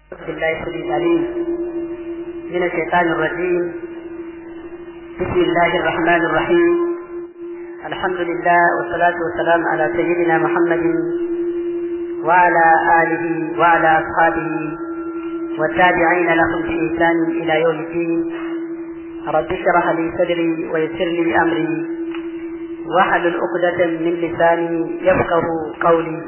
بالله السميع العليم من الشيطان الرجيم بسم الله الرحمن الرحيم الحمد لله والصلاة والسلام على سيدنا محمد وعلى آله وعلى أصحابه والتابعين لهم بإحسان إلى يوم الدين رب اشرح لي صدري ويسر لي أمري واحلل عقدة من لساني يفقه قولي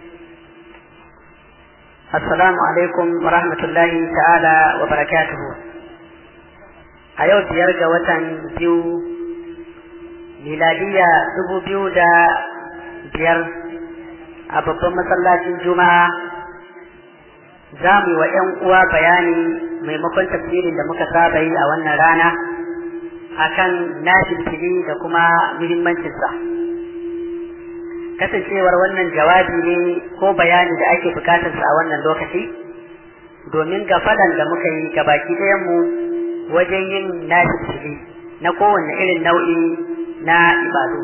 Assalamu alaikum wa rahmatullahi ta'ala wa barakatuhu. A yau biyar ga watan biyu, miladiya dubu biyu da biyar a babban masallacin Juma'a za mu yi wa ‘yan uwa bayani maimakon tafsirin da muka saba yi a wannan rana akan nashin fili da kuma muhimmancinsa. kasancewar wannan jawabi ne ko bayani da ake bukatarsa a wannan lokaci domin gafalan da muka yi gabaki mu wajen yin nafisili na kowane irin nau'i na ibadu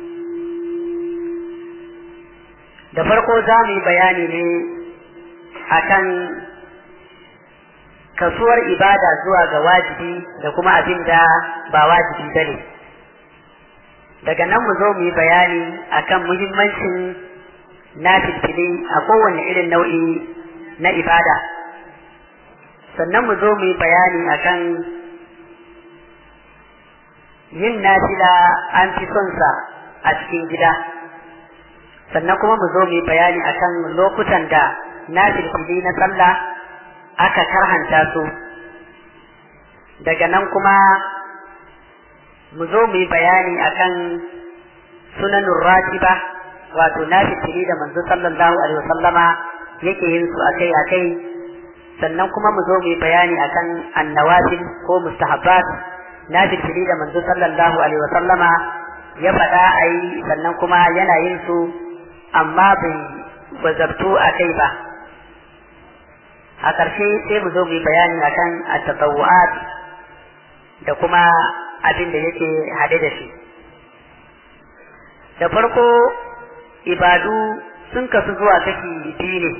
da farko za mu yi bayani ne akan kasuwar ibada zuwa ga wajibi da kuma abin da ba wajibi ba ne daga nan mu zo mu yi bayani akan muhimmancin nafilfili a kowane irin nau'i na ibada sannan mu zo mu yi bayani akan yin nafila an fi son sa a cikin gida sannan kuma mu zo mu yi bayani akan lokutan da nafilfili na sallah aka karhanta su daga nan kuma mu zo mu yi bayani akan sunanun ratiba wato na fitiri da manzo sallallahu alaihi wasallama yake yin su akai akai sannan kuma mu zo mu yi bayani akan annawafil ko mustahabbat na fitiri da manzo sallallahu alaihi wasallama ya faɗa a yi sannan kuma yana yin su amma bai wazabtu a kai ba a ƙarshe sai mu zo mu yi bayani akan at-tatawwu'at da kuma abin da yake hade da shi da farko ibadu sun kasu zuwa kashi biyu ne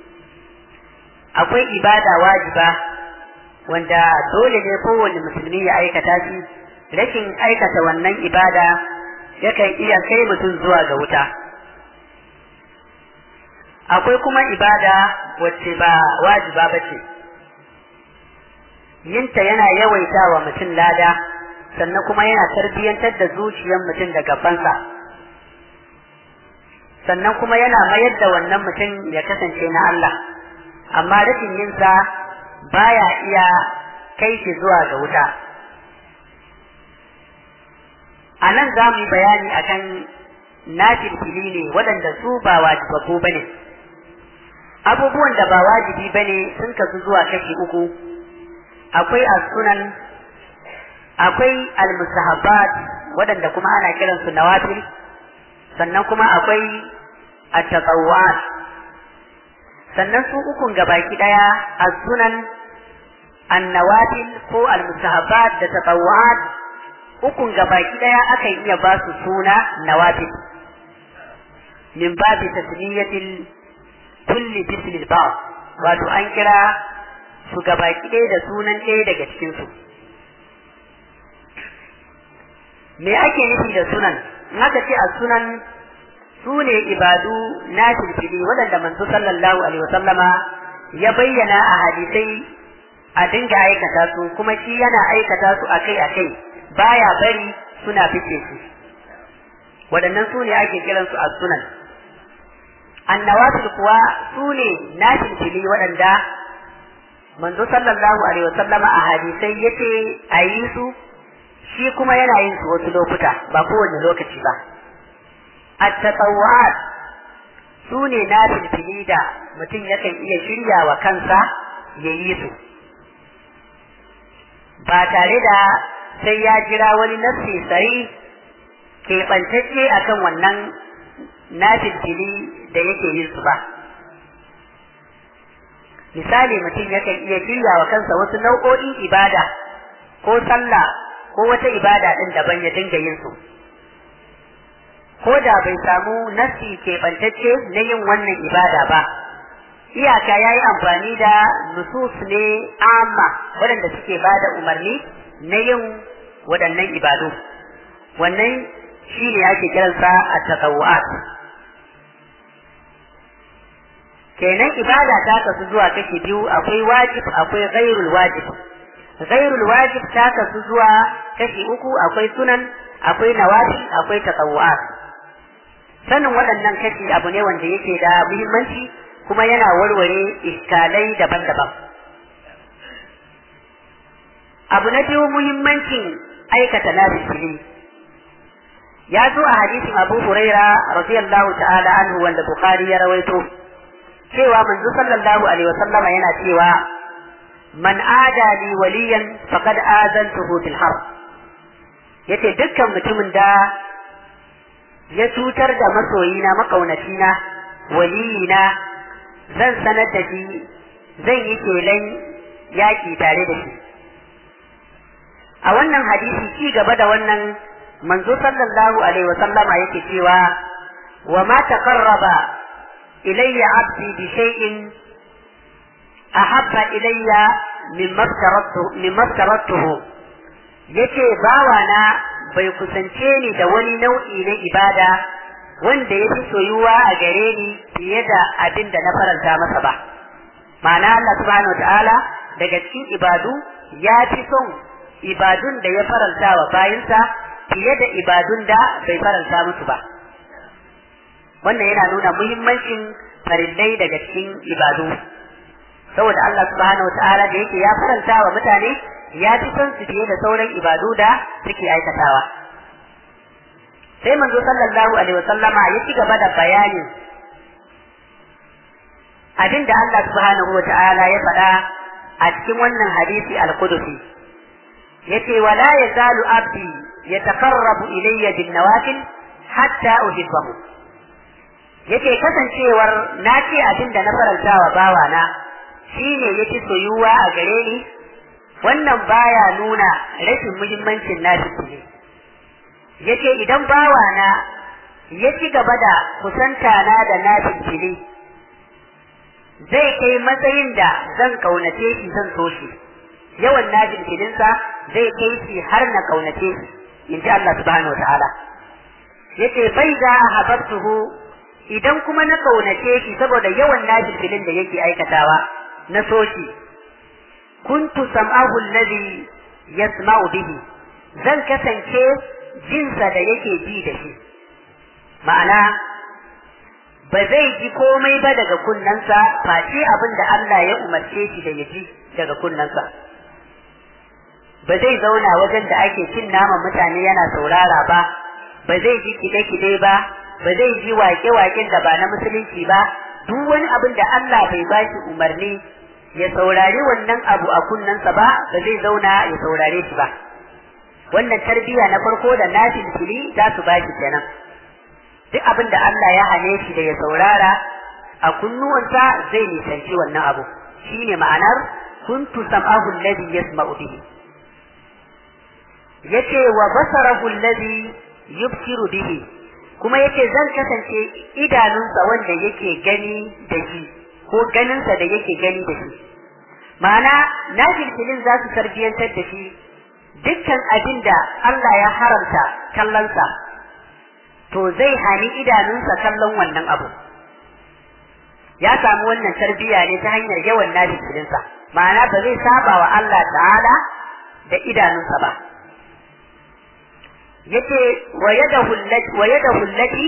akwai ibada wajiba wanda dole ne kowane musulmi ya aikata shi rashin aikata wannan ibada yakan iya kai mutum zuwa ga wuta akwai kuma ibada wacce ba wajiba ba ce yinta yana yawaita wa mutum lada sannan kuma yana tarbiyyantar da zuciyar mutum da gabansa sannan kuma yana mayar da wannan mutum ya kasance na Allah amma rashin yinsa baya iya kai shi zuwa ga wuta a nan za mu yi bayani akan nafilfili ne waɗanda su ba wajibabbu ba ne abubuwan da ba wajibi ba ne sun kasu zuwa kashi uku akwai as-sunan akwai al-mustahabbat waɗanda kuma ana kiran su nawafil sannan kuma akwai at-tatawwu'at sannan su ukun gabaki daya as-sunan an-nawafil ko al-mustahabbat da tatawwu'at ukun gabaki daya akan iya ba su suna nawafil min babi tasmiyatil kulli bismil ba wato an kira su gabaki ɗaya da sunan ɗaya daga cikin su me ake nufi da sunan in aka ce a sunan su ne ibadu na filfili waɗanda manzo sallallahu alaihi wasallama ya bayyana a hadisai a dinga aikata su kuma shi yana aikata su akai akai baya bari suna fice su waɗannan su ne ake kiran su a sunan annawafil kuwa su ne na filfili waɗanda manzo sallallahu alaihi wasallama a hadisai yace a yi su shi kuma yana yin su wasu lokuta ba kowane lokaci ba at-tatawwu'at su ne na filfili da mutum yakan iya shirya wa kansa ya yi su ba tare da sai ya jira wani nassi sai keɓantacce akan wannan na filfili da yake yin su ba misali mutum yakan iya shirya wa kansa wasu nau'o'in ibada ko sallah ko wata ibada ɗin daban ya dinga yin su ko da bai samu nasi keɓantacce na yin wannan ibada ba iyaka ya yi amfani da nusus ne amma waɗanda suke ba da umarni na yin waɗannan ibadu wannan shi ne ake kiransa a tatawu'at kenan ibada ta kasu zuwa kashi biyu akwai wajib akwai ghairul wajib ghairul wajib ta kasu zuwa kashi uku akwai sunan akwai nawafi akwai tatawu'at sanin waɗannan kashi abu ne wanda yake da muhimmanci kuma yana warware iskalai daban-daban abu na biyu muhimmancin aikata nafisili ya zo a hadisin abu huraira radiyallahu ta'ala anhu wanda bukhari ya rawaito cewa manzo sallallahu alaihi wasallama yana cewa man ada li waliyan faqad azantuhu bil harb yace dukkan mutumin da ya cutar da masoyina makaunacina waliyina zan sanar da shi zan yi kelan yaƙi tare da shi a wannan hadisi ci gaba da wannan manzo sallallahu alaihi wa sallama yake cewa wa ma taqarraba ilayya abdi bi shay'in ahabba ilayya mimma tarattu mimma tarattuhu yace bawana bai kusance ni da wani nau'i na ibada wanda ya fi soyuwa a gare ni fiye da abin da na faranta masa ba ma'ana Allah subhanahu wa ta'ala daga cikin ibadu ya fi son ibadun da ya faranta wa bayinsa fiye da ibadun da bai faranta musu ba wannan yana nuna muhimmancin farillai daga cikin ibadu saboda Allah subhanahu wataala da yake ya faranta wa mutane ya fi son su fiye da sauran ibadu da suke aikatawa sai manzo sallallahu alaihi wasallama ya ci gaba da bayanin abin da Allah subhanahu wataala ya faɗa a cikin wannan hadisi al-qudusi yace wala yazalu abdi yataqarrabu ilayya bin nawafil hatta uhibbahu yace kasancewar na ce abin da na faranta wa bawana shine yake soyuwa a gare ni wannan baya nuna rashin muhimmancin nashi ne yace idan bawana ya ci gaba da kusanta na da nashi fili zai kai matsayin da zan kaunace shi zan so shi yawan najin filinsa zai kai shi har na kaunace shi in ji Allah subhanahu wa ta'ala yace bai za a habartuhu idan kuma na kaunace shi saboda yawan najin filin da yake aikatawa na so shi kuntu sam'ahu alladhi yasma'u bihi zan kasance jinsa da yake ji da shi ma'ana ba zai ji komai ba daga kunnensa face abin da Allah ya umarce shi da ya ji daga kunnensa ba zai zauna wajen da ake cin naman mutane yana saurara ba ba zai ji kide-kide ba ba zai ji wake-waken da ba na musulunci ba duk wani abin da Allah bai ba shi umarni ya saurari wannan abu a kunnensa ba ba zai zauna ya saurare shi ba wannan tarbiyya na farko da nafil fili za su ba shi kenan duk abin da Allah ya hane shi da ya saurara a kunnuwansa zai nisanci wannan abu shine ma'anar kuntu sam'ahu alladhi yasma'u bihi yace wa basarahu alladhi yubsiru bihi kuma yace zan kasance idanunsa wanda yake gani da shi ko ganinsa da yake gani da shi ma'ana na filfilin za su tarbiyyantar da shi dukkan abin da Allah ya haramta kallonsa to zai hani idanunsa kallon wannan abu ya samu wannan tarbiyya ne ta hanyar yawan nafilinsa ma'ana ba zai saba wa Allah ta'ala da idanunsa ba yace wa yadahu allati wa yadahu allati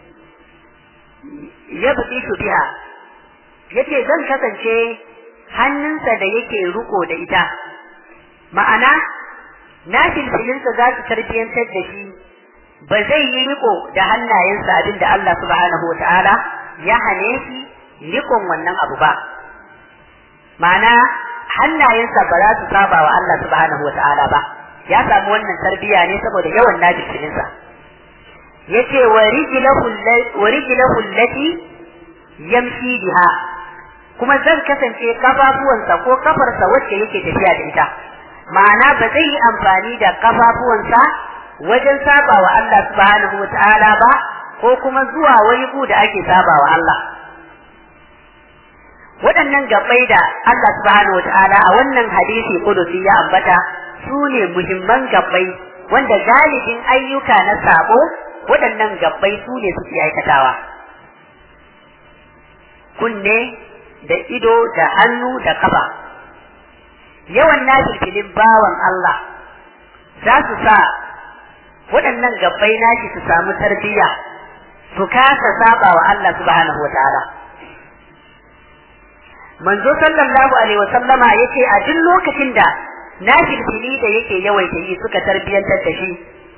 yabtishu biha yace zan kasance hannunsa da yake riko da ita ma'ana nafilfilinsa za su tarbiyyantar da shi ba zai yi riko da hannayensa abin da Allah subhanahu wa ta'ala ya hane shi rikon wannan abu ba ma'ana hannayensa ba za su saba wa Allah subhanahu wa ta'ala ba ya samu wannan tarbiya ne saboda yawan najisinsa yace wa rijlahu wa rijlahu allati yamshi biha kuma zan kasance kafafuwansa ko kafarsa wacce yake tafiya da ita ma'ana ba zai yi amfani da kafafuwansa wajen saba wa Allah subhanahu wa ta'ala ba ko kuma zuwa wani gu da ake saba wa Allah waɗannan gabbai da Allah subhanahu wata'ala a wannan hadisi kudusi ya ambata su ne muhimman gabbai wanda galibin ayyuka na sabo waɗannan gabbai su ne suke aikatawa kunne da ido da hannu da kafa yawan nafilfilin bawan Allah za su sa waɗannan gabbai nashi su samu tarbiyya su kasa saba wa Allah subhanahu wa ta'ala manzo sallallahu alaihi wa sallama yace a duk lokacin da nafilfili da yake yawaita yi suka tarbiyantar da shi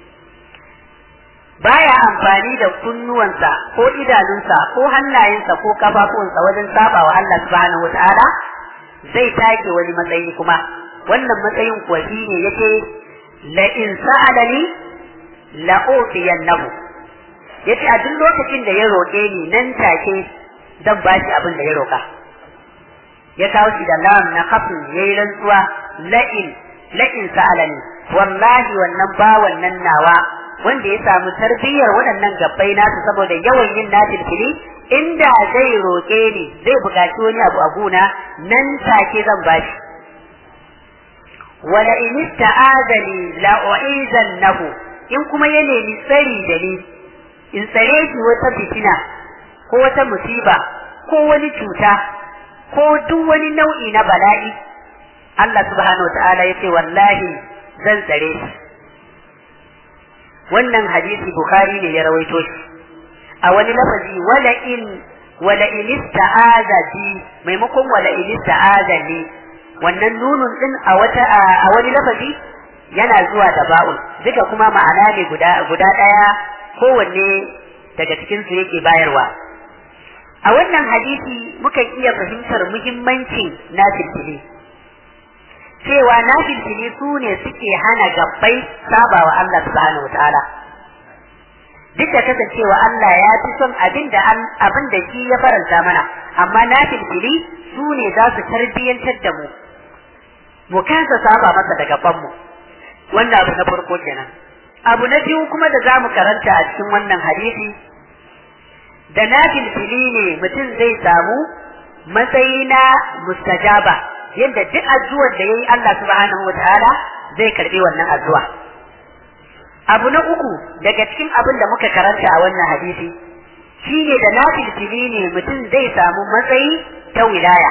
baya amfani da kunnuwansa ko idanunsa ko hannayensa ko kafafunsa wajen saba wa Allah subhanahu wa ta'ala zai take wani matsayi kuma wannan matsayin kuwa shine yace la in sa'alani la utiyannahu yace a duk lokacin da ya roƙe ni nan take zan ba shi abin da ya roƙa ya kawo shi da lam na kafin yayi rantsuwa la in la in sa'alani wallahi wannan bawan nan nawa wanda ya samu tarbiyyar waɗannan gabbai nasu saboda yawan yin nafilfili inda zai roƙe ni zai buƙaci wani abu a guna nan take zan bashi wala in ista'adani la u'izannahu in kuma ya nemi tsari da ni in tsare shi wata fitina ko wata musiba ko wani cuta ko duk wani nau'i na bala'i Allah subhanahu ta'ala ya ce wallahi zan tsare shi wannan hadisi bukhari ne ya rawaito shi a wani lafazi wala in wala in ista'aza bi maimakon wala in ista'aza ni wannan nunun din a wata a wani lafazi yana zuwa da ba'un duka kuma ma'ana ne guda guda daya kowanne daga cikin su yake bayarwa a wannan hadisi mukan iya fahimtar muhimmancin nafilfili cewa nafilfili su ne suke hana gabbai sabawa Allah subhanahu wa ta'ala duk da kasancewa Allah ya fi son abin da abin da shi ya faranta mana amma nafilfili su ne za su tarbiyyantar da mu mu kasa saba masa da gaban mu wannan abu na farko kenan abu na biyu kuma da zamu karanta a cikin wannan hadisi da nafilfili ne mutum zai samu matsayi na mustajaba yadda duk addu'ar da yayi Allah subhanahu wataala zai karbi wannan addu'a abu na uku daga cikin abin da muka karanta a wannan hadisi shine da nafilfili ne mutum zai samu matsayi ta wilaya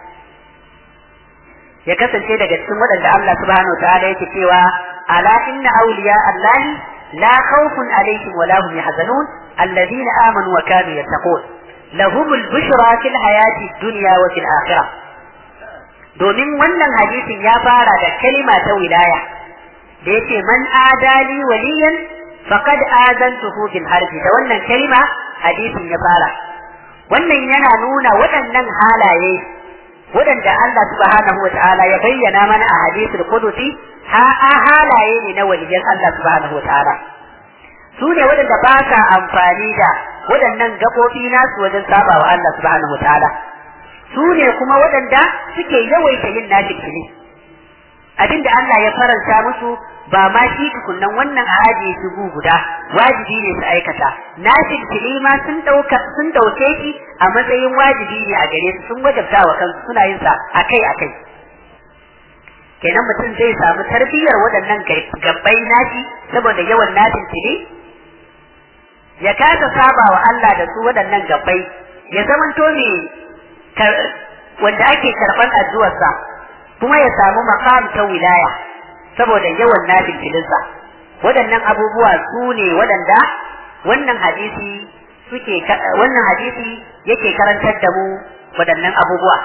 ya kasance daga cikin waɗanda Allah subhanahu wataala yake cewa ala inna awliya Allah la khawfun alaihim wa la hum yahzanun alladhina amanu wa kanu yattaqun lahum al-bushra fil hayati ad-dunya wa fil akhirah domin wannan hadisin ya fara da kalima ta wilaya da yace man adali waliyan faqad azantuhu bil harbi da wannan kalima hadisin ya fara wannan yana nuna waɗannan halaye waɗanda Allah subhanahu wa ta'ala ya bayyana mana a hadisul qudusi ha halaye ne na waliyan Allah subhanahu wa ta'ala su ne waɗanda ba sa amfani da waɗannan gaɓoɓi nasu wajen sabawa Allah subhanahu wa ta'ala su ne kuma waɗanda suke yawaita yin nafilfili abinda Allah ya faranta musu ba ma shi tukunnan wannan a ajiye su gu guda wajibi ne su aikata nafilfili ma sun ɗauka sun ɗauke shi a matsayin wajibi ne a gare su sun wajabta wa kansu suna yin sa akai akai kenan mutum zai samu tarbiyyar waɗannan gabbai nashi saboda yawan nafilfili ya kasa saba wa Allah da su waɗannan gabbai ya zamanto ne wanda ake karɓar addu'arsa kuma ya samu makam ta wilaya saboda yawan nafin filinsa waɗannan abubuwa su ne waɗanda wannan hadisi suke wannan hadisi yake karantar da mu waɗannan abubuwa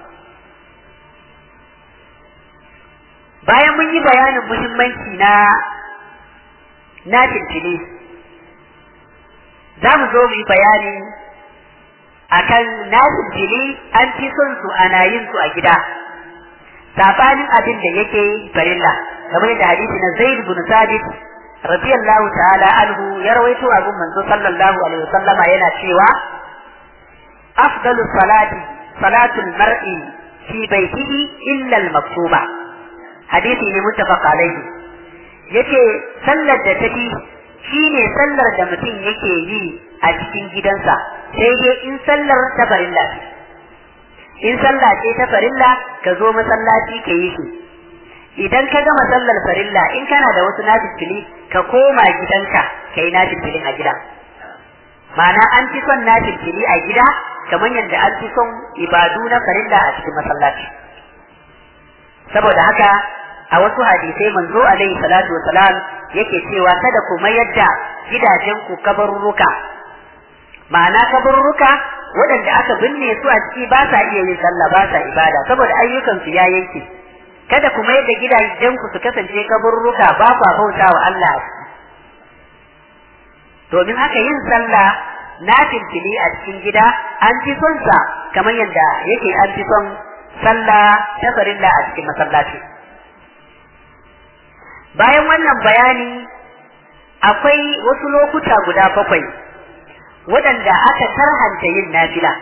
bayan mun yi bayanin muhimmanci na nafin fili za mu zo mu yi bayani akan nasin jini an fi son su ana yin su a gida sabanin abin da yake farilla kamar da hadisi na Zaid bin Sabit radiyallahu ta'ala anhu ya rawaito a gun manzo sallallahu alaihi wasallam yana cewa afdalu salati salatul mar'i fi baitihi illa al-maktuba hadisi ne muttafaq alaihi yace sallar da tafi shine sallar da mutum yake yi a cikin gidansa sai dai in sallar ta farilla in sallah ce ta farilla ka zo masallaci ka yi shi idan ka gama sallar farilla in kana da wasu nafilfili ka koma gidanka ka yi nafilfilin a gida ma'ana an fi son nafilfili a gida kamar yadda an fi son ibadu na farilla a cikin masallaci saboda haka a wasu hadisai manzo alaihi salatu wasalam yake cewa kada ku mayar da gidajen ku kabarurruka ma'ana kabarurruka waɗanda aka binne su a ciki ba sa iya yin sallah ba sa ibada saboda ayyukan su ya yanke kada ku mayar da gidajen ku su kasance kabarurruka ba ku bauta wa Allah domin haka yin sallah na filfili a cikin gida an fi son sa kamar yadda yake an fi son sallah ta farilla a cikin masallaci bayan wannan bayani akwai wasu lokuta guda bakwai waɗanda aka tarhanta yin nafila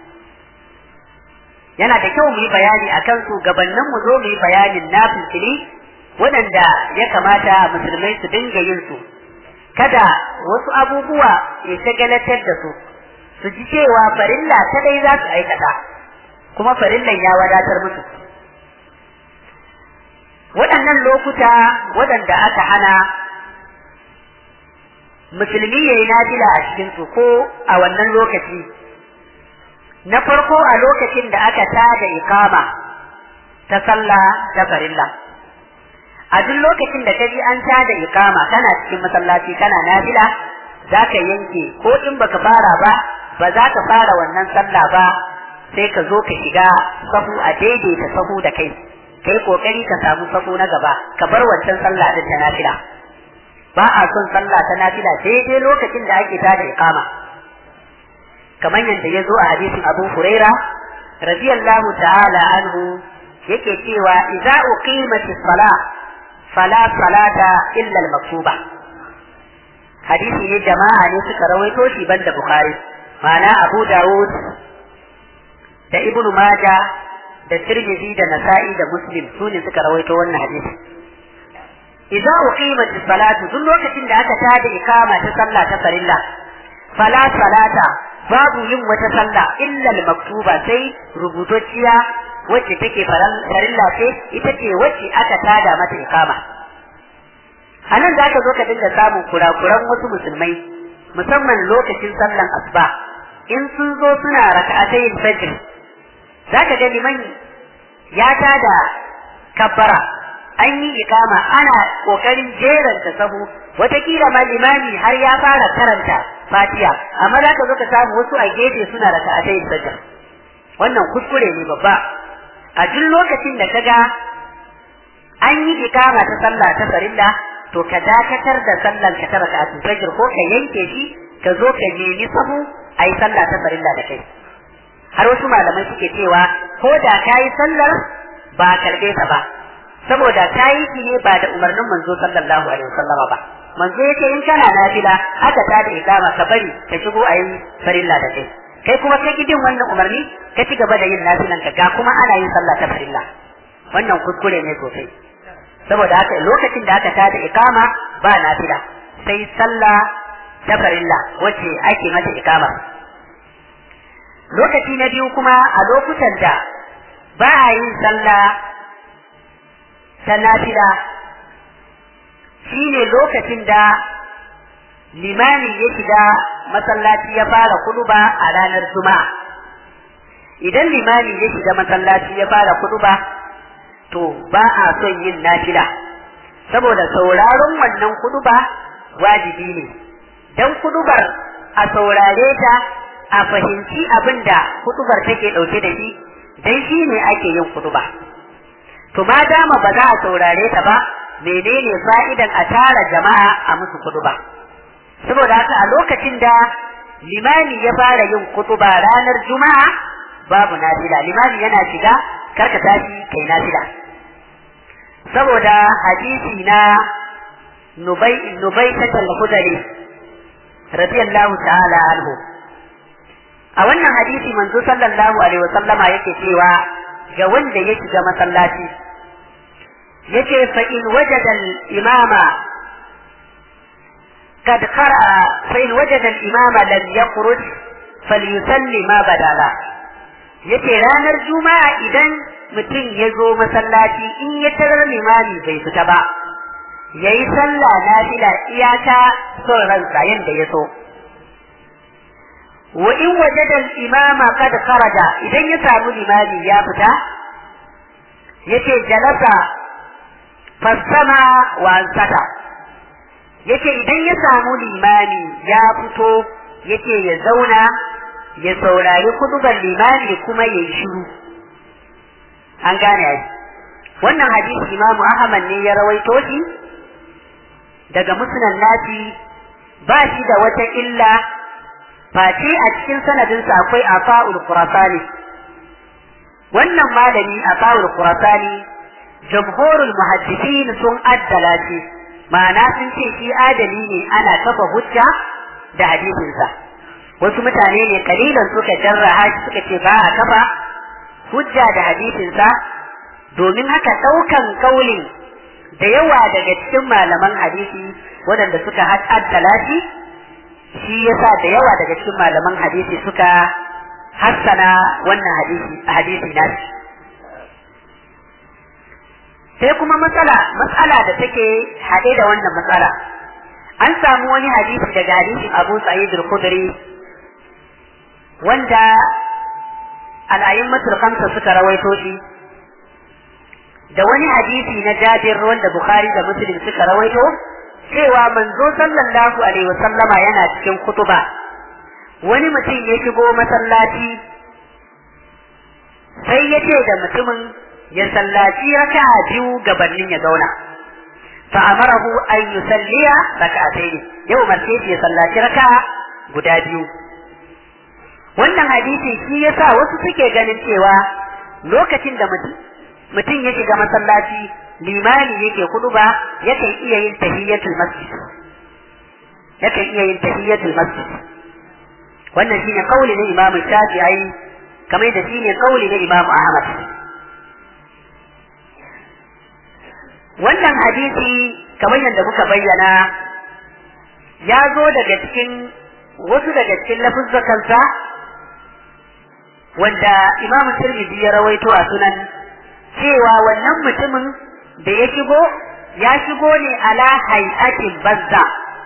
yana da kyau mu yi bayani a kansu gabanin mu zo mu yi bayanin nafilfili waɗanda ya kamata musulmai su dinga yin su kada wasu abubuwa ya shagalatar da su su ji cewa farilla ta dai za su aikata kuma farillan ya wadatar musu waɗannan lokuta waɗanda aka hana musulmi ya yi nafila a cikinsu ko a wannan lokaci na farko a lokacin da aka tada ikama ta sallah ta farilla a duk lokacin da ka ji an tada ikama kana cikin masallaci kana nafila za ka yanke ko in baka fara ba ba za ka fara wannan sallah ba sai ka zo ka shiga sahu a daidaita sahu da kai kai kokari ka samu sahu na gaba ka bar wancan sallah din ta nafila ba a son sallah ta nafila daidai lokacin da ake tada ikama kamar yadda ya zo a hadisin Abu Huraira radiyallahu ta'ala anhu yake cewa idza uqimatis salah fala salata illa al-maktuba hadisi ne jama'a ne suka rawaito shi banda bukhari ma'ana abu dawud da ibnu maja da tirmidhi da nasa'i da muslim su ne suka rawaito wannan hadisi idza uqimat as-salatu duk lokacin da aka tada ikama ta sallah ta farilla fala salata babu yin wata sallah illa al-maktuba sai rubutacciya wacce take farilla ce ita ce wacce aka tada mata ikama a nan za ka zo ka dinga samun kurakuran wasu musulmai musamman lokacin sallan asuba in sun zo suna raka'atayin fajr za ka ga liman ya tada kabbara an yi ikama ana kokarin jeranta sahu watakila ma limami har ya fara karanta fatiha amma za ka zo ka samu wasu a gefe suna raka'atayin fajr wannan kuskure ne babba a duk lokacin da ka ga an yi ikama ta sallah ta farilla to ka dakatar da sallan ka ta raka'a fajr ko ka yanke shi ka zo ka nemi sahu ayi sallah ta farilla da kai har wasu malamai suke cewa ko da kayi sallar ba karbe ta ba saboda kayi shi ne ba da umarnin manzo sallallahu alaihi wasallama ba manzo yake in kana nafila aka ta da ikama ka bari ka shigo ayi farilla da kai kai kuma kai gidin wannan umarni ka ci gaba da yin nafilan ka ga kuma ana yin sallah ta farilla wannan kuskure ne sosai saboda haka lokacin da aka tada ikama ba nafila sai sallah ta farilla wacce ake mata ikama lokaci na biyu kuma a lokutan da ba a yin sallah ta nafila shine lokacin da limami ya shiga masallaci ya fara kuduba a ranar juma'a idan limami ya shiga masallaci ya fara kuduba to ba a son yin nafila saboda sauraron wannan kuduba wajibi ne dan kudubar a saurare ta a fahimci abin da kudubar take dauke da shi dan shi ne ake yin kuduba to ma dama ba za a saurare ta ba menene fa'idan a tara jama'a a musu kuduba saboda haka a lokacin da limami ya fara yin kutuba ranar juma'a babu nafila limami yana shiga karka tashi kai nafila saboda hadisi na nubai nubai ta al-khudari radiyallahu ta'ala anhu a wannan hadisi manzo sallallahu alaihi wa sallama yake cewa ga wanda ya shiga masallaci yace fa in wajada al-imama قد قرأ فإن وجد الإمام لم يخرج فليسلي ما بدا له yace ranar juma'a idan mutum ya zo masallaci in ya tarar limami bai fita ba yayi sallah nafila iyaka son ransa yanda ya so wa in wajada al-imama kad kharaja idan ya samu limami ya fita yace jalasa fasama wa ansata yace idan ya samu limami ya fito yace ya zauna ya saurari kudubar limami kuma ya yi shiru an gane ai wannan hadisi imamu ahmad ne ya rawaito shi daga musnad nasi ba shi da wata illa face a cikin sanadinsa akwai afa'ul qurasani wannan malami afa'ul qurasani jamhurul muhaddisin sun addala shi ma'ana sun ce shi adali ne ana kafa hujja da hadisinsa wasu mutane ne kalilan suka jarraha shi suka ce ba a kafa hujja da hadisinsa domin haka ɗaukan kaulin da yawa daga cikin malaman hadisi waɗanda suka addala shi shi yasa da yawa daga cikin malaman hadisi suka hassana wannan hadisi hadisi nashi sai kuma matsala matsala da take haɗe da wannan matsala an samu wani hadisi daga hadisin Abu Sa'id al-Khudri wanda al'ayyimatul khamsa suka rawaito shi da wani hadisi na Jabir wanda Bukhari da Muslim suka rawaito cewa manzo sallallahu alaihi wasallama yana cikin kutuba wani mutum ya shigo masallaci sai ya ce da mutumin ya sallaci raka'a biyu gabanin ya zauna fa amarahu an yusalliya raka'atayn yau umarce shi ya sallaci raka'a guda biyu wannan hadisi shi yasa wasu suke ganin cewa lokacin da mutum mutum ya shiga masallaci limani yake kudu ba yakan iya yin tahiyyatul masjid yakan iya yin tahiyyatul masjid wannan shine kauli na Imam Shafi'i kamar da shine kauli na Imam Ahmad wannan hadisi kamar yadda muka bayyana ya zo daga cikin wasu daga cikin lafuzzakansa wanda Imam Tirmidhi ya rawaito a sunan cewa wannan mutumin da ya shigo ya shigo ne ala hay'atin bazza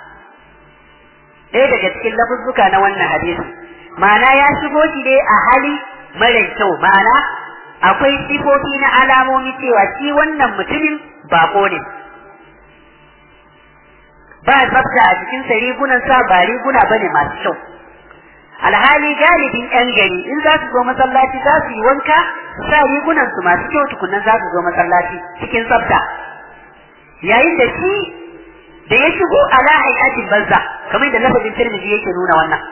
ɗaya daga cikin lafuzzuka na wannan hadisi ma'ana ya shigo shi ne a hali mara kyau ma'ana akwai sifofi na alamomi cewa shi wannan mutumin bako ne ba tsafta a cikin sa rigunan sa ba riguna bane masu kyau alhali galibin yan gari in za su zo masallaci za su yi wanka su sa rigunan su masu kyau tukunan za su zo masallaci cikin tsafta yayin da shi da ya shigo ala hay'atin banza kamar da lafazin tirmidhi yake nuna wannan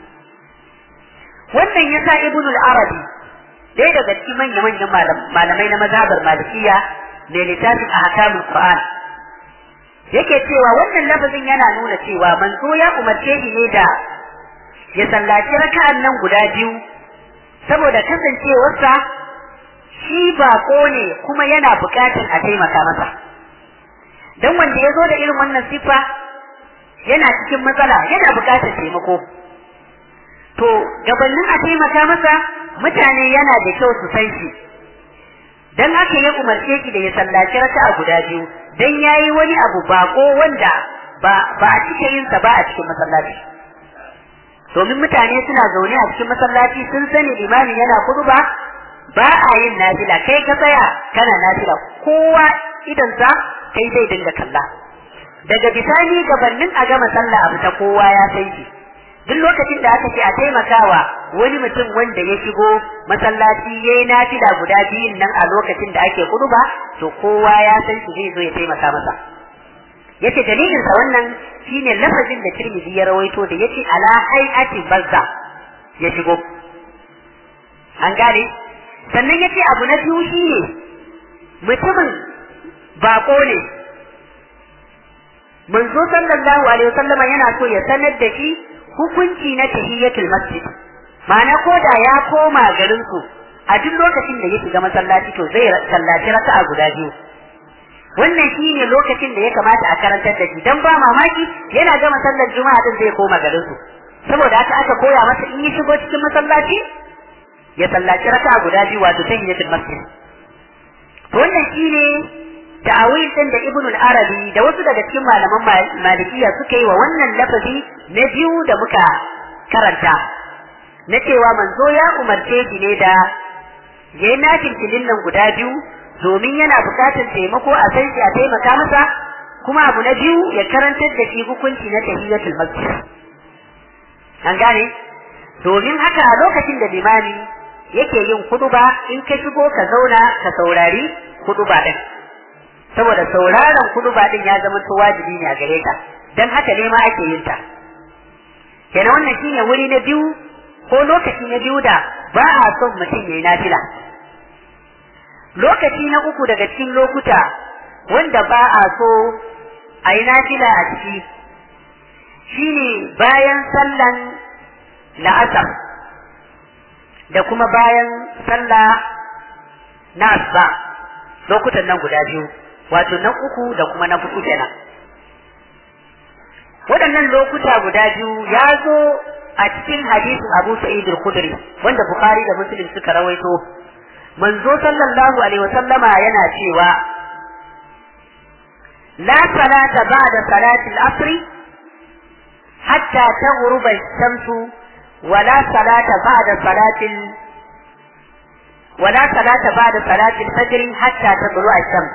wannan yasa ibn al-arabi ɗaya daga cikin manyan manyan malamai na mazhabar malikiya mai littafin ahkamul qur'an yake cewa wannan lafazin yana nuna cewa manzo ya umarce shi ne da ya sallaci raka'an nan guda biyu saboda kasancewarsa shi bako ne kuma yana buƙatar a taimaka masa dan wanda ya zo da irin wannan sifa yana cikin matsala yana buƙatar taimako to gabanin a taimaka masa mutane yana da kyau su san shi dan haka ya umarce shi da ya sallaci raka'a guda biyu dan yayi wani abu bako wanda ba ba a cike yin sa ba a cikin masallaci domin mutane suna zaune a cikin masallaci sun sani limamin yana kuduba ba a yin nafila kai ka tsaya kana nafila kowa idan sa kai zai dinga kalla daga bisani gabanin a gama sallah abu ta kowa ya san shi duk lokacin da aka ce a taimakawa wani mutum wanda ya shigo masallaci ya yi nafila guda biyun nan a lokacin da ake kuduba to kowa ya san shi zai zo ya taimaka masa yace dalilin sa wannan shine lafazin da Tirmidhi ya rawaito da yace ala hay'ati bazza ya shigo an gane sannan yace abu na biyu shine mutumin bako ne manzo sallallahu alaihi wasallama yana so ya sanar da shi hukunci na tahiyatul masjid ma'ana ko da ya koma garin su a duk lokacin da ya shiga masallaci to zai sallaci raka'a guda biyu wannan shine lokacin da ya kamata a karantar da shi dan ba mamaki yana gama sallar juma'a din zai koma garin su saboda haka aka koya masa in ya shigo cikin masallaci ya sallaci raka'a guda biyu wato tahiyatul masjid to wannan shine ta'awil din da Ibn al-Arabi da wasu daga cikin malaman Malikiya suka yi wa wannan lafazi na biyu da muka karanta na cewa manzo ya umarce shi ne da yayi nafil filin nan guda biyu domin yana bukatar taimako a san shi a taimaka masa kuma abu na biyu ya karantar da shi hukunci na tahiyatul masjid an gane domin haka a lokacin da limami yake yin kuduba in ka shigo ka zauna ka saurari kuduba din saboda sauraron kuduba din ya zama to wajibi ne a gare ka dan haka ne ma ake yin ta kenan wannan shine wuri na biyu ko lokaci na biyu da ba a son mutum yayi nafila lokaci na uku daga cikin lokuta wanda ba a so a yi nafila a ciki shine bayan sallan la'asar da kuma bayan sallah na asuba lokutan nan guda biyu wato na uku da kuma na hudu kenan waɗannan lokuta guda biyu ya zo a cikin hadisin Abu Sa'id al-Khudri wanda Bukhari da Muslim suka rawaito manzo sallallahu alaihi wasallama yana cewa la salata ba'da salati al-asr hatta taghruba ash-shamsu wa la salata ba'da salati ولا صلاة بعد صلاة الفجر حتى تطلع الشمس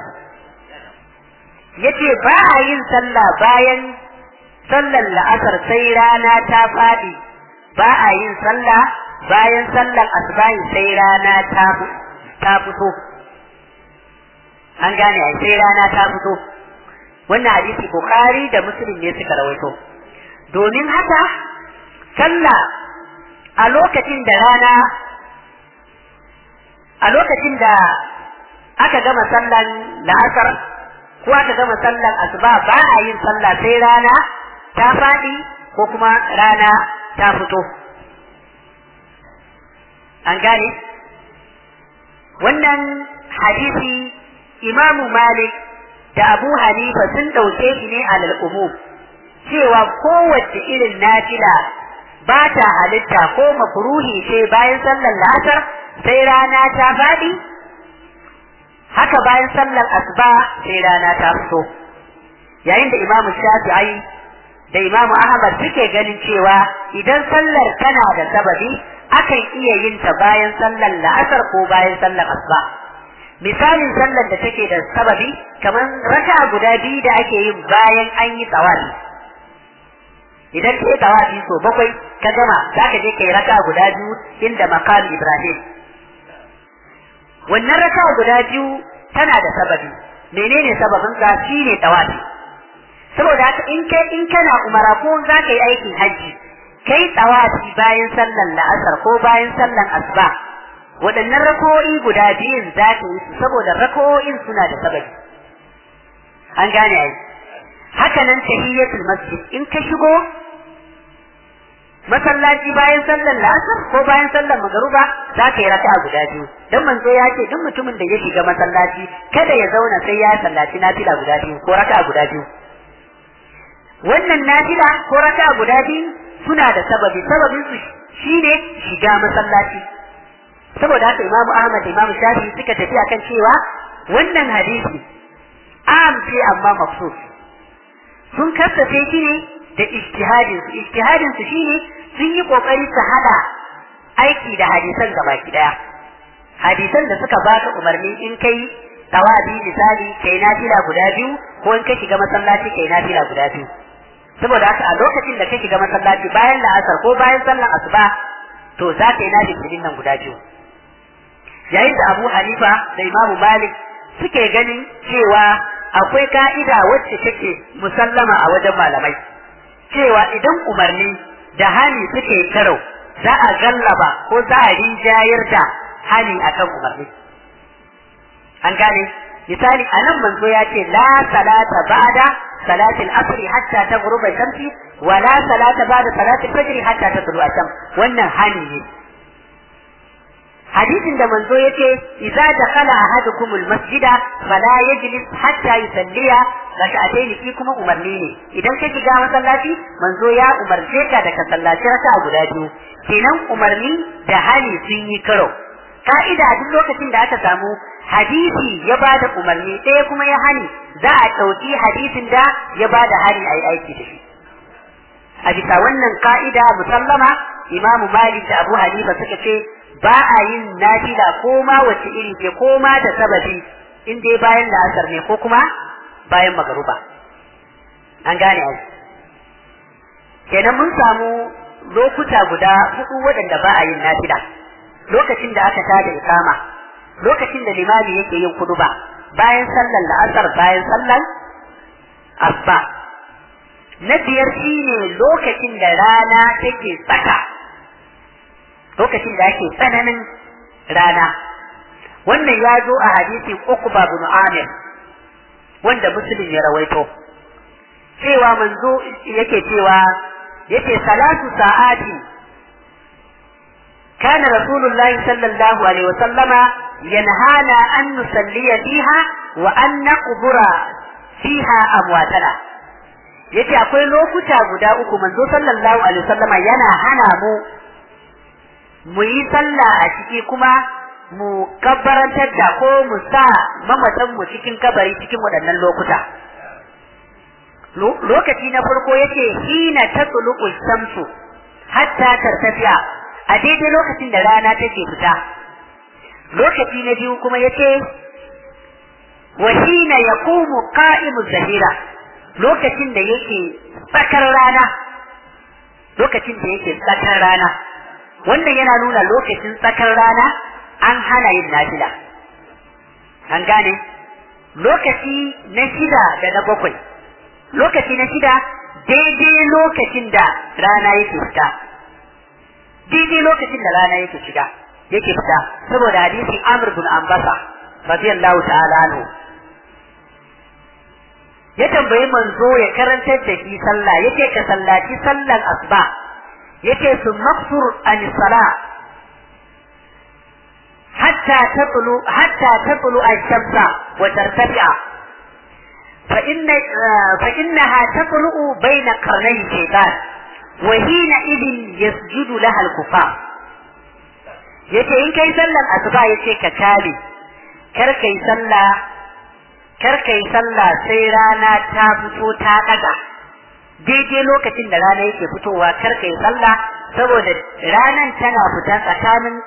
yace ba a yin sallah bayan sallar la'asar sai rana ta faɗi ba a yin sallah bayan sallar asbahi sai rana ta ta fito an gane ai sai rana ta fito wannan hadisi bukhari da muslim ne suka rawaito domin haka sallah a lokacin da rana a lokacin da aka gama sallan la'asar ko aka gama sallan asuba ba a yin sallah sai rana ta faɗi ko kuma rana ta fito an gane wannan hadisi imamu malik da abu hanifa sun ɗauke shi ne alal umum cewa kowace irin nafila ba ta halitta ko makruhi ce bayan sallar la'asar sai rana ta faɗi haka bayan sallar asuba sai rana ta fito yayin da imamu shafi'i da imamu ahmad suke ganin cewa idan sallar tana da sababi akan iya yin ta bayan sallar la'asar ko bayan sallar asuba misalin sallar da take da sababi kamar raka guda biyu da ake yin bayan an yi tsawafi idan ka yi tsawafi so bakwai ka gama za ka je ka yi raka guda biyu inda makam ibrahim wannan raka guda biyu tana da sababi menene sababin ka shine tawafi saboda haka in kai in kana umara ko za ka yi aikin hajji kai tawafi bayan sallan la'asar ko bayan sallan asuba waɗannan rako'i guda biyun za ka yi su saboda rako'in suna da sababi an gane ai haka nan tahiyyatul masjid in ka shigo masallaci bayan sallar la'asar ko bayan sallar magaruba za ka yi raka'a guda biyu dan manzo ya ce duk mutumin da ya shiga masallaci kada ya zauna sai ya sallaci nafila guda biyu ko raka'a guda biyu wannan nafila ko raka'a guda biyu suna da sababi sababin su shine shiga masallaci saboda haka imamu ahmad da imamu shafi suka tafi akan cewa wannan hadisi am ce amma mafsus sun kasafe shi ne da ijtihadin su ijtihadin su shine sun yi kokari su hada aiki da hadisan gaba daya hadisan da suka baka umarni in kai tawabi misali kai nafila guda biyu ko in ka shiga masallaci kai nafila guda biyu saboda haka a lokacin da ka shiga masallaci bayan la'asar ko bayan sallar asuba to za ka yi nafilin nan guda biyu yayin da Abu Hanifa da Imam Malik suke ganin cewa akwai ka'ida wacce take musallama a wajen malamai cewa idan umarni da hani suke karau za a gallaba ko za a rinjayar da hani akan umarni an gane misali a nan manzo ya ce la salata ba'da salatil asri hatta taghruba shamsi wa la salata ba'da salatil fajr hatta tatlu asham wannan hani ne hadisin da manzo yace idza dakhala ahadukum almasjida fala yajlis hatta yusalliya rak'atayn fi kuma umarni ne idan ka shiga masallaci manzo ya umarce ka da ka sallaci raka'a guda biyu kenan umarni da hali sun yi karo ka'ida duk lokacin da aka samu hadisi ya ba da umarni ɗaya kuma ya hani za a ɗauki hadisin da ya ba da hani a yi aiki da shi a bisa wannan ka'ida musallama imamu malik da abu hanifa suka ce ba a yin nafila ko ma wace iri ce ko ma da sababi in dai bayan la'asar ne ko kuma bayan magaruba an gane ai kenan mun samu lokuta guda hudu waɗanda ba a yin nafila lokacin da aka tada ikama lokacin da limami yake yin kuduba bayan sallar la'asar bayan sallar asba na biyar shine lokacin da rana take tsaka lokacin da ake tsananin rana wannan ya zo a hadisin Uqba bin Amir wanda Muslim ya rawaito cewa manzo yake cewa yake salatu sa'ati كان رسول الله صلى الله عليه وسلم ينهانا أن نصلي فيها وأن نقبر فيها أمواتنا yace akwai lokuta guda uku manzo sallallahu alaihi wasallama yana hana mu mu yi sallah a ciki kuma mu kabbarantar da ko mu sa mamatan mu cikin kabari cikin waɗannan lokuta lokaci na farko yake hina tatluqu shamsu hatta tartafiya a daidai lokacin da rana take fita lokaci na biyu kuma yace wa hina yaqumu qa'imu zahira lokacin da yake tsakar rana lokacin da yake tsakar rana wannan yana nuna lokacin tsakar rana an hana yin nafila an gane lokaci na shida da na bakwai lokaci na shida daidai lokacin da rana yake fita daidai lokacin da rana yake shiga yake fita saboda hadisin Amr bin Ambasa radiyallahu ta'ala anhu ya tambayi manzo ya karantar da shi sallah yace ka sallaci sallan asuba yace su maksur an sala hatta tatlu hatta tatlu ash-shamsa wa tartafi'a fa inna fa innaha tatlu bayna qarnay shaytan wa hina idin yasjudu laha al-kufar yace in kai sallan asuba yace ka kale kar kai sallah kar kai sallah sai rana ta fito ta daga daidai lokacin da rana yake fitowa kar kai sallah saboda ranan tana fita tsakanin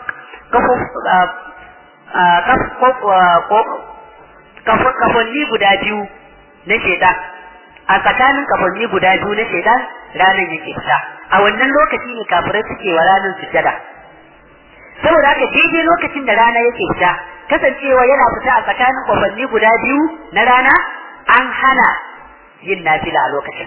kafonni guda biyu na shedan a tsakanin kafonni guda biyu na shedan ranan yake fita a wannan lokaci ne kafirai suke wa ranar sujada saboda haka daidai lokacin da rana yake fita kasancewa yana fita a tsakanin kwafanni guda biyu na rana an hana yin nafila a lokacin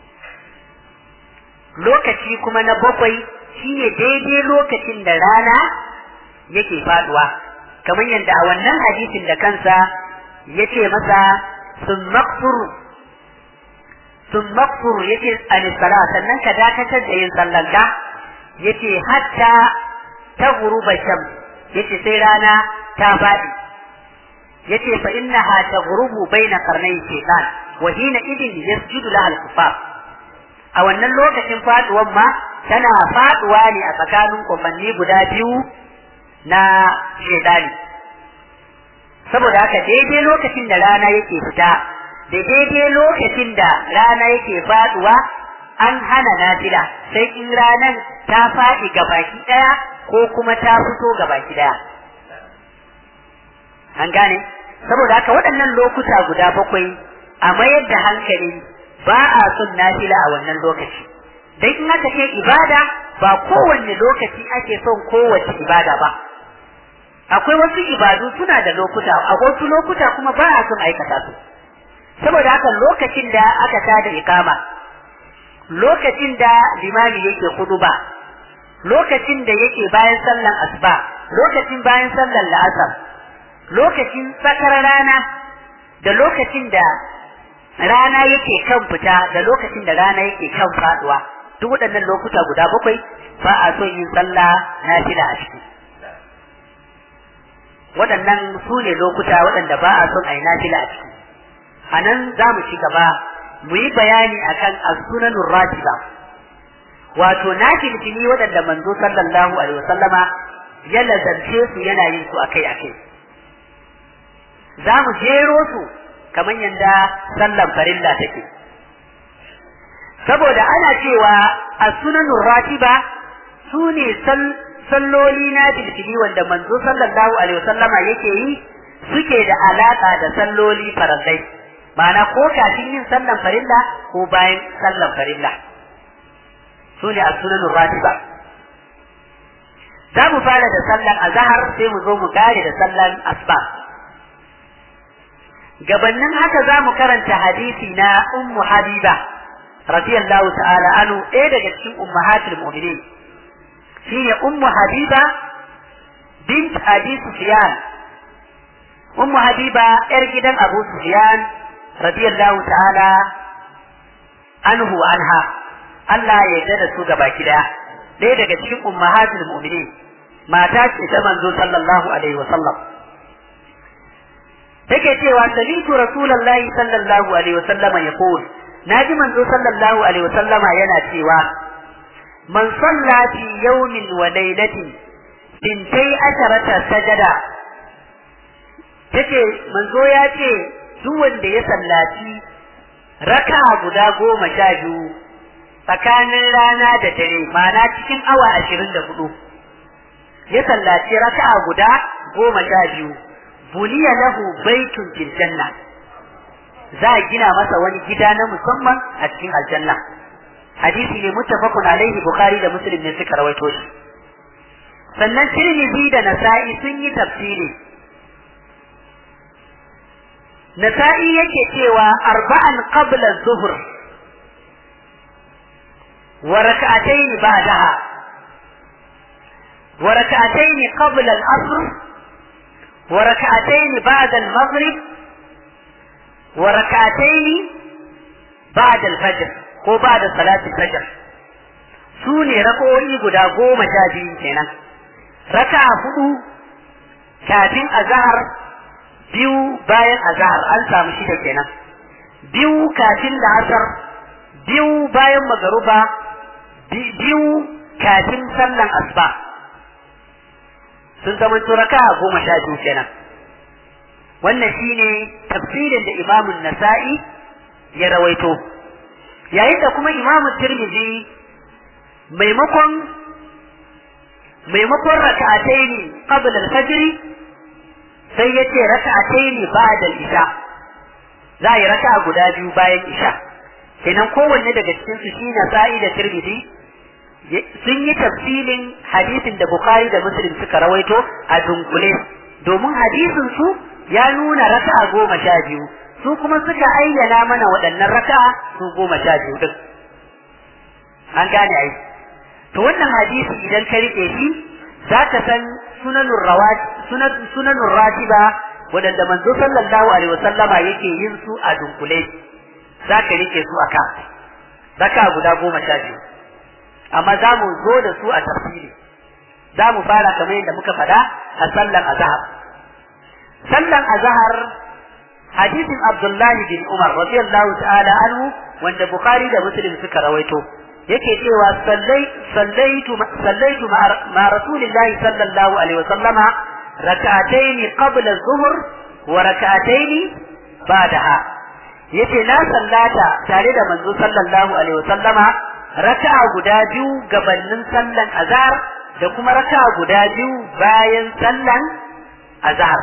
lokaci kuma na bakwai shine daidai lokacin da rana yake faduwa kamar yadda a wannan hadisin da kansa yace masa sun maksur sun maksur yace anisala sannan ka dakatar da yin sallanka yace hatta ta guruba shams yace sai rana ta faɗi yace fa innaha taghrubu baina qarnay shaytan wa hina idin yasjudu laha al-kufar a wannan lokacin faduwan ma tana faduwa ne a tsakanin kofanni guda biyu na shaytani saboda haka daidai lokacin da rana yake fita da daidai lokacin da rana yake faduwa an hana nafila sai in ranan ta faɗi gabaki ɗaya ko kuma ta fito gabaki ɗaya an gane saboda haka waɗannan lokuta guda bakwai a mayar da hankali ba a son nafila a wannan lokaci dan in aka ce ibada ba kowanne lokaci ake son kowace ibada ba akwai wasu ibadu suna da lokuta a wasu lokuta kuma ba a son aikata su saboda haka lokacin da aka tada ikama lokacin da limami yake kuduba lokacin da yake bayan sallan asuba lokacin bayan sallan la'asar lokacin tsakar rana da lokacin da rana yake kan fita da lokacin da rana yake kan faduwa duk waɗannan lokuta guda bakwai ba a son yin sallah nafila a ciki waɗannan su ne lokuta waɗanda ba a son a yi nafila a ciki a nan za mu ci gaba mu yi bayani akan as-sunanur ratiba wato na filfili waɗanda manzo sallallahu alaihi wasallama ya lazarce su yana yin su akai akai za mu jero su kamar yadda sallan farilla take saboda ana cewa as-sunanur ratiba su ne salloli na filfili wanda manzo sallallahu alaihi wasallama yake yi suke da alaka da salloli farallai ma'ana ko kafin yin sallan farilla ko bayan sallan farilla su ne as-sunanur ratiba za mu fara da sallan azhar sai mu zo mu kare da sallan asba gabannin haka za mu karanta hadisi na ummu habiba radiyallahu ta'ala anu ɗaya daga cikin ummahatul mu'minin shine ummu habiba bint abi sufyan ummu habiba yar gidan abu sufyan radiyallahu ta'ala anhu anha Allah ya yarda da su gaba kida ɗaya daga cikin ummahatul mu'minin mata ce ta manzo sallallahu alaihi wasallam take cewa sami'tu rasulullahi sallallahu alaihi wasallama yaqul naji manzo sallallahu alaihi wasallama yana cewa man salla fi yawmin wa laylatin bintai asharata sajada take manzo ya ce duk wanda ya sallaci raka guda goma sha biyu tsakanin rana da dare ma'ana cikin awa ashirin da hudu ya sallaci raka guda goma sha biyu buniya lahu baitun fil janna za a gina masa wani gida na musamman a cikin aljanna hadisi ne muttafaqun alaihi bukhari da muslim ne suka rawaito shi sannan tirmidhi da nasa'i sun yi tafsiri nasa'i yake cewa arba'an qabla zuhr wa rak'atayn ba'daha wa rak'atayn qabla al-asr wa rak'atayn ba'da al-maghrib wa rak'atayn ba'da al-fajr ko ba'da salati al-fajr su ne rak'o'i guda goma sha biyu kenan raka'a hudu kafin azhar biyu bayan azhar an samu shida kenan biyu kafin la'asar biyu bayan magaruba biyu kafin sallan asuba sun zama raka goma sha biyu kenan wannan shine tafsirin da imamun nasa'i ya rawaito yayin da kuma imamun tirmidhi maimakon maimakon raka'ataini qabla al-fajr sai ya ce raka'atai ne ba da isha za a yi raka'a guda biyu bayan isha kenan kowanne daga cikin su shi sa'i da tirmidhi sun yi tafsilin hadisin da bukhari da muslim suka rawaito a dunkule domin hadisin su ya nuna raka'a goma sha biyu su kuma suka ayyana mana waɗannan raka'a su goma sha biyu din an gane ai to wannan hadisi idan ka riƙe shi za ka san sunanun rawati sunanun ratiba wadanda manzo sallallahu alaihi wasallama yake yin su a dunkule za ka rike su aka zaka guda goma sha biyu amma za mu zo da su a tafsiri za mu fara kamar yadda muka faɗa a sallan azhar sallan azhar hadisin abdullahi bin umar radiyallahu ta'ala anhu wanda bukhari da muslim suka rawaito yake cewa sallaitu sallaitu ma rasulillahi sallallahu alaihi wasallama rak'atayn qabla az-zuhr wa rak'atayn ba'daha yace na sallata tare da manzo sallallahu alaihi wasallama raka'a guda biyu gabanin sallan azhar da kuma raka'a guda biyu bayan sallan azhar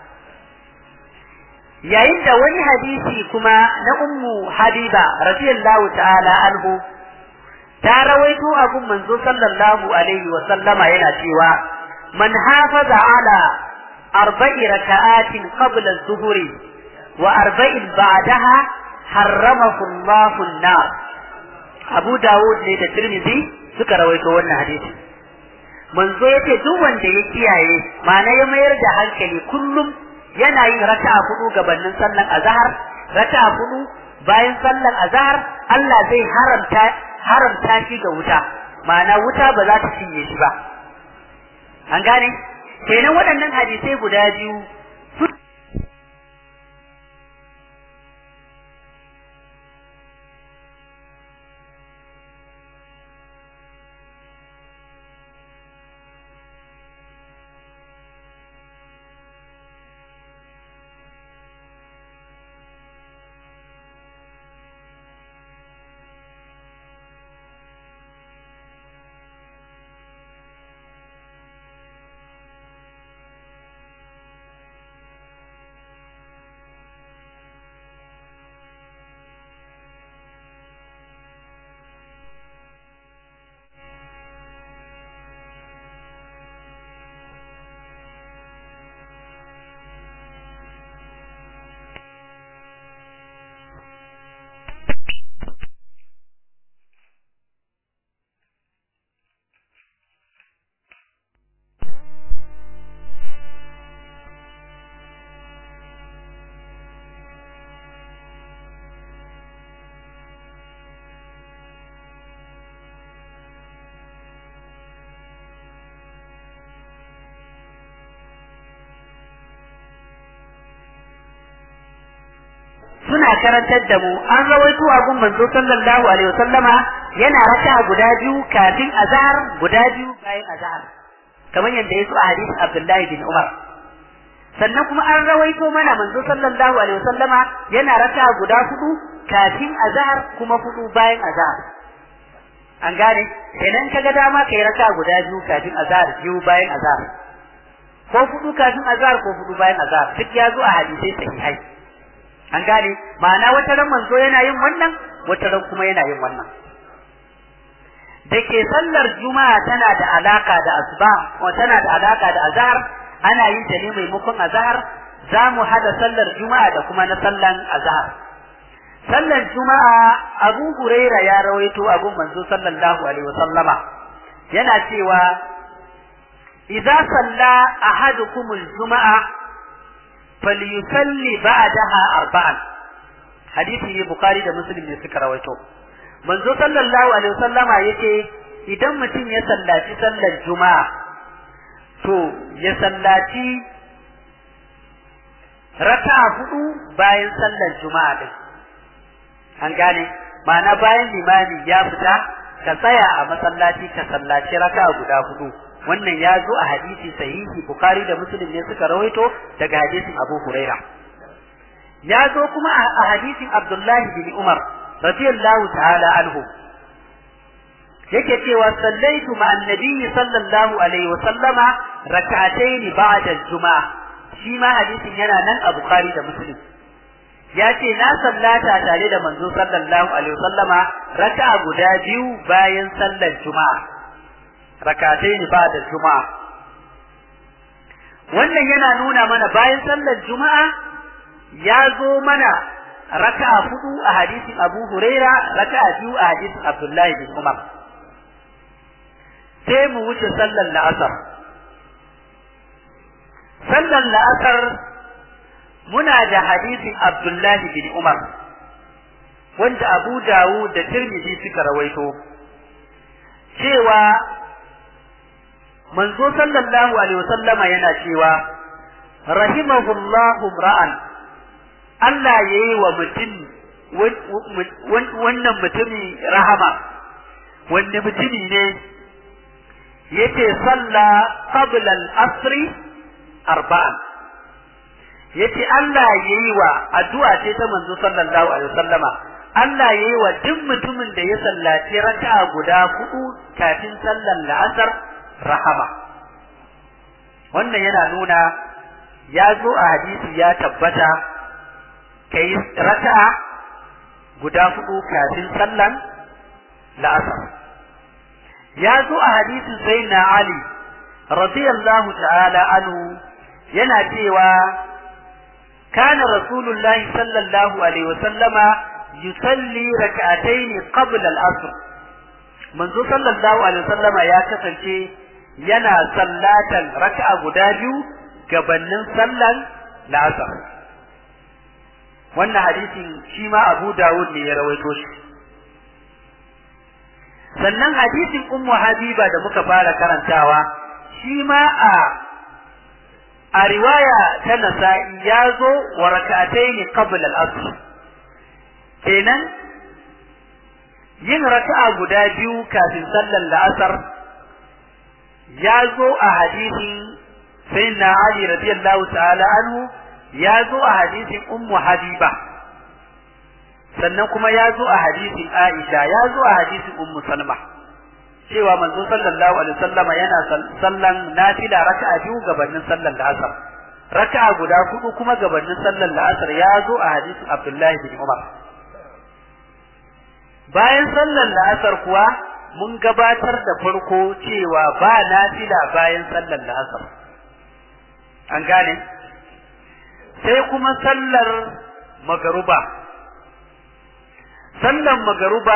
yayin da wani hadisi kuma na ummu habiba radiyallahu ta'ala anhu ta rawaito abun manzo sallallahu alaihi wa sallama yana cewa man hafaza ala arba'i raka'atin qabla az-zuhri wa arba'in ba'daha harramahu Allahu an-nar Abu Dawud ne da Tirmidhi suka rawaito wannan hadisi manzo yace duk wanda ya kiyaye ma'ana ya mayar da hankali kullum yana yin raka'a hudu gabanin sallar azhar raka'a hudu bayan sallar azhar Allah zai haramta haramta shi ga wuta ma'ana wuta ba za ta cinye shi ba an gane kenan waɗannan hadisai guda biyu suna karantar da mu an rawaito abun manzo sallallahu alaihi wasallama yana raka guda biyu kafin azhar guda biyu bayan azhar kamar yadda yaso a hadisin Abdullahi bin Umar sannan kuma an rawaito mana manzo sallallahu alaihi wasallama yana raka guda hudu kafin azhar kuma hudu bayan azhar an gane idan kaga dama kai raka guda biyu kafin azhar biyu bayan azhar ko hudu kafin azhar ko hudu bayan azhar duk ya zo a hadisai sahihai an gane ma'ana wata ran manzo yana yin wannan wata ran kuma yana yin wannan da ke sallar juma'a tana da alaka da asuba ko tana da alaka da azhar ana yin ta ne maimakon azhar za mu hada sallar juma'a da kuma na sallan azhar sallar juma'a abu huraira ya rawaito abun manzo sallallahu alaihi wasallama yana cewa idza salla ahadukum al-juma'a falyusalli ba'daha arba'an hadisi ne bukhari da muslim ne suka rawaito manzo sallallahu alaihi wasallama yace idan mutum ya sallaci sallar juma'a to ya sallaci raka'a hudu bayan sallar juma'a din an gane ma'ana bayan limami ya fita ka tsaya a masallaci ka sallaci raka'a guda hudu wannan ya zo a hadisi sahihi bukhari da muslim ne suka rawaito daga hadisin abu huraira ya zo kuma a hadisin abdullahi bin umar radiyallahu ta'ala anhu yake cewa sallaitu ma'an nabiyyi sallallahu alaihi wa sallama rak'atayn ba'da al-juma'a shi ma hadisin yana nan a bukhari da muslim ya ce na sallata tare da manzo sallallahu alaihi wa sallama raka'a guda biyu bayan sallar juma'a rakatai ne ba da juma'a wannan yana nuna mana bayan sallar juma'a ya zo mana raka'a hudu a hadisin abu huraira raka'a biyu a hadisin abdullahi bin umar sai mu wuce sallar la'asar sallar la'asar muna da hadisin abdullahi bin umar wanda abu dawud da tirmidhi suka rawaito cewa manzo sallallahu alaihi wasallama yana cewa rahimahullahu ra'an Allah yayi wa mutum wannan mutumi rahama wanne mutumi ne yace salla qabla al-asr arba'an yace Allah yayi wa addu'a ce ta manzo sallallahu alaihi wasallama Allah yayi wa duk mutumin da ya sallaci raka'a guda hudu kafin sallar la'asar rahama wannan yana nuna ya zo a hadisi ya tabbata kai raka'a guda hudu kafin sallan la'asar ya zo a hadisin sayyidina ali radiyallahu ta'ala anhu yana cewa kana rasulullahi sallallahu alaihi wasallama yusalli rak'atayn qabla al-asr manzo sallallahu alaihi wasallama ya kasance yana sallatan raka'a guda biyu gabanin sallan la'asar wannan hadisin shi ma Abu Dawud ne ya rawaito shi sannan hadisin Ummu Habiba da muka fara karantawa shi ma a a riwaya ta Nasa'i ya zo wa raka'atayn qabla al-asr kenan yin raka'a guda biyu kafin sallar la'asar ya zo a hadisin sayyidina Ali radiyallahu ta'ala anhu ya zo a hadisin ummu habiba sannan kuma ya zo a hadisin Aisha ya zo a hadisin ummu Salma cewa manzo sallallahu alaihi wasallam yana sallan nafila raka'a biyu gabanin sallar la'asar raka'a guda hudu kuma gabanin sallar la'asar ya zo a hadisin Abdullahi bin Umar bayan sallar la'asar kuwa mun gabatar da farko cewa ba nafila bayan sallar la'asar an gane sai kuma sallar magaruba sallar magaruba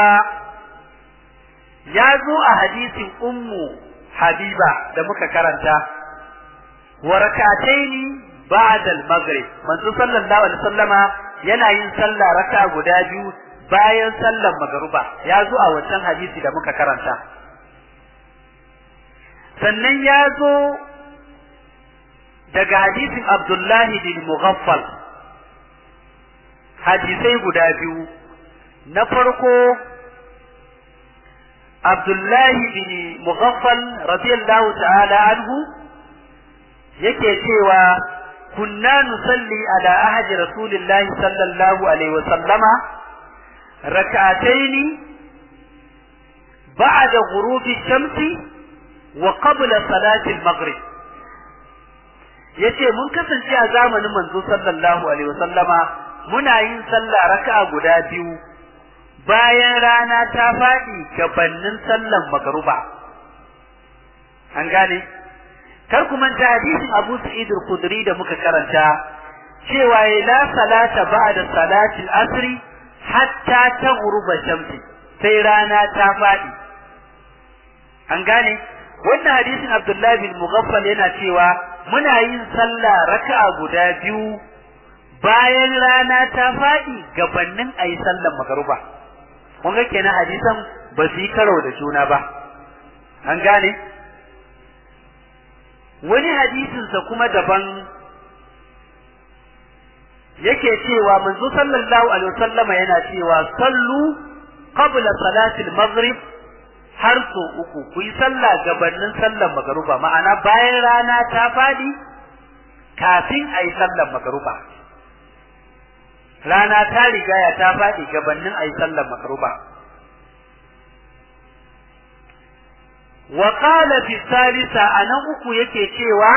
ya zo a hadisin ummu habiba da muka karanta wa rakataini ba'da al-maghrib manzo sallallahu alaihi wasallama yana yin sallah raka guda biyu bayan sallar magaruba ya zo a wancan hadisi da muka karanta sannan ya zo daga hadisin Abdullahi bin Mughaffal hadisai guda biyu na farko Abdullahi bin Mughaffal radiyallahu ta'ala anhu yake cewa kunna nusalli ala ahadi rasulillahi sallallahu alaihi wa sallama rak'ataini ba'da ghurubi shamsi wa qabla salati al-maghrib yace mun kasance a zamanin manzo sallallahu alaihi wa sallama muna yin sallah raka'a guda biyu bayan rana ta faɗi gabanin sallan magaruba an gane kar ku manta hadisin Abu Sa'id al-Khudri da muka karanta cewa la salata ba'da salati al-asr hatta taghruba shamsi sai rana ta faɗi an gane wannan hadisin Abdullah bin Mughaffal yana cewa muna yin sallah raka'a guda biyu bayan rana ta faɗi gabanin ayi sallan magaruba kun ga kenan hadisan ba su yi karo da juna ba an gane wani hadisinsa kuma daban yake cewa manzo sallallahu alaihi wasallama yana cewa sallu qabla salati al-maghrib har so uku ku yi sallah gabanin sallar magaruba ma'ana bayan rana ta fadi kafin a yi sallar magaruba rana ta rigaya ta faɗi gabanin a yi sallar makaruba. Wa qala fi salisa a nan uku yake cewa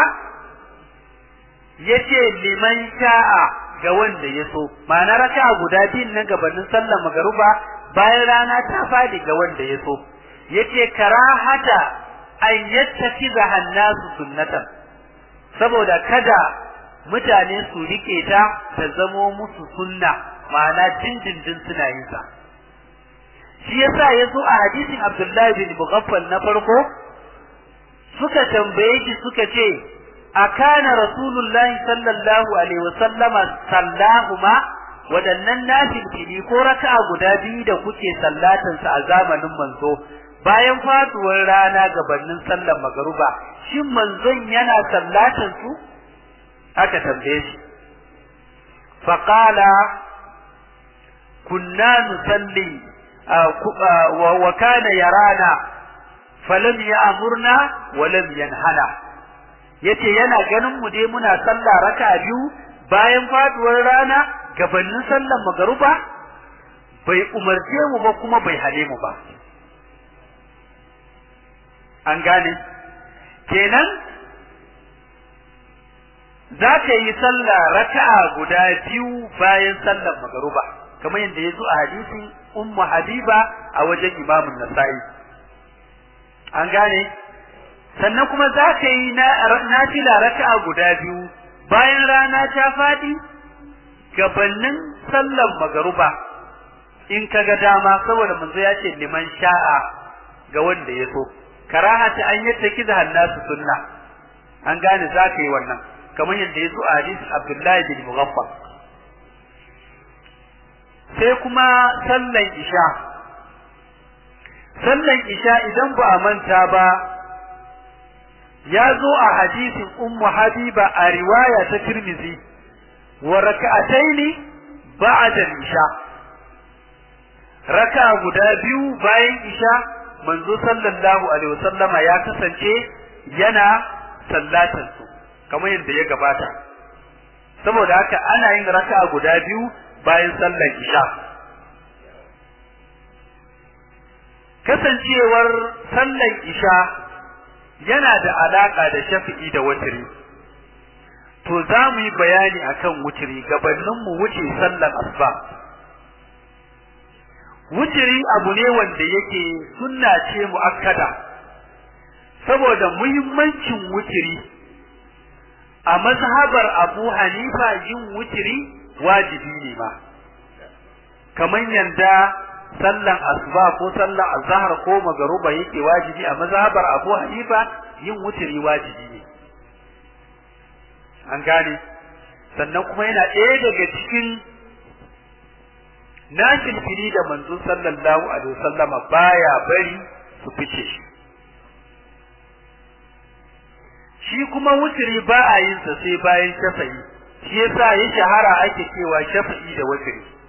yace liman sha'a ga wanda ya so ma'ana raka guda biyun nan gabanin sallar magaruba bayan rana ta faɗi ga wanda ya so yace karahata an yattakiza hannasu sunnatan saboda kada mutane su rike ta ta zamo musu sunna ma'ana dindindin suna yin sa shi yasa yazo a hadisin Abdullahi bin Mughaffal na farko suka tambaye shi suka ce akana rasulullahi sallallahu alaihi wasallama sallahuma wadannan nafilfili ko raka'a guda biyu da kuke sallatan sa a zamanin manzo bayan faduwar rana gabanin sallar magaruba shin manzon yana sallatan su aka tambaye shi faqala kunna nusalli wa kana yarana falam ya'murna wa lam yanhana yace yana ganin mu dai muna sallah raka biyu bayan faduwar rana gabanin sallar magaruba bai umarce mu ba kuma bai hale mu ba an gane kenan za ka yi sallah raka'a guda biyu bayan sallar magaruba kamar yadda ya zo a hadisin ummu habiba a wajen imamun nasa'i an gane sannan kuma za ka yi nafila raka'a guda biyu bayan rana ta faɗi gabanin sallar magaruba in ka ga dama saboda manzo ya ce liman sha'a ga wanda ya so karahata an yadda kiza hannasu sunna an gane za ka yi wannan kamar yadda ya zo a hadisi Abdullahi bin Mughaffal sai kuma sallan isha sallan isha idan ba a manta ba ya zo a hadisin ummu habiba a riwaya ta tirmizi wa raka'ataini ba'da isha raka guda biyu bayan isha manzo sallallahu alaihi wasallama ya kasance yana sallatan su kamar yadda ya gabata saboda haka ana yin raka guda biyu bayan sallar isha kasancewar sallar isha yana da alaka da shafi'i da wutiri to za mu yi bayani akan wutiri gabanin mu wuce sallar asuba wutiri abu ne wanda yake sunna ce muakkada saboda muhimmancin wutiri a mazhabar Abu Hanifa yin wutiri wajibi ne ma kamar yanda sallan asuba ko sallan azhar ko magaruba yake wajibi a mazhabar Abu Hanifa yin wutiri wajibi ne an gane sannan kuma yana ɗaya daga cikin nashin fili da manzo sallallahu alaihi wasallama baya bari su fice shi shi kuma wutiri ba a yin sa sai bayan shafa'i shi yasa ya shahara ake cewa shafa'i da wutiri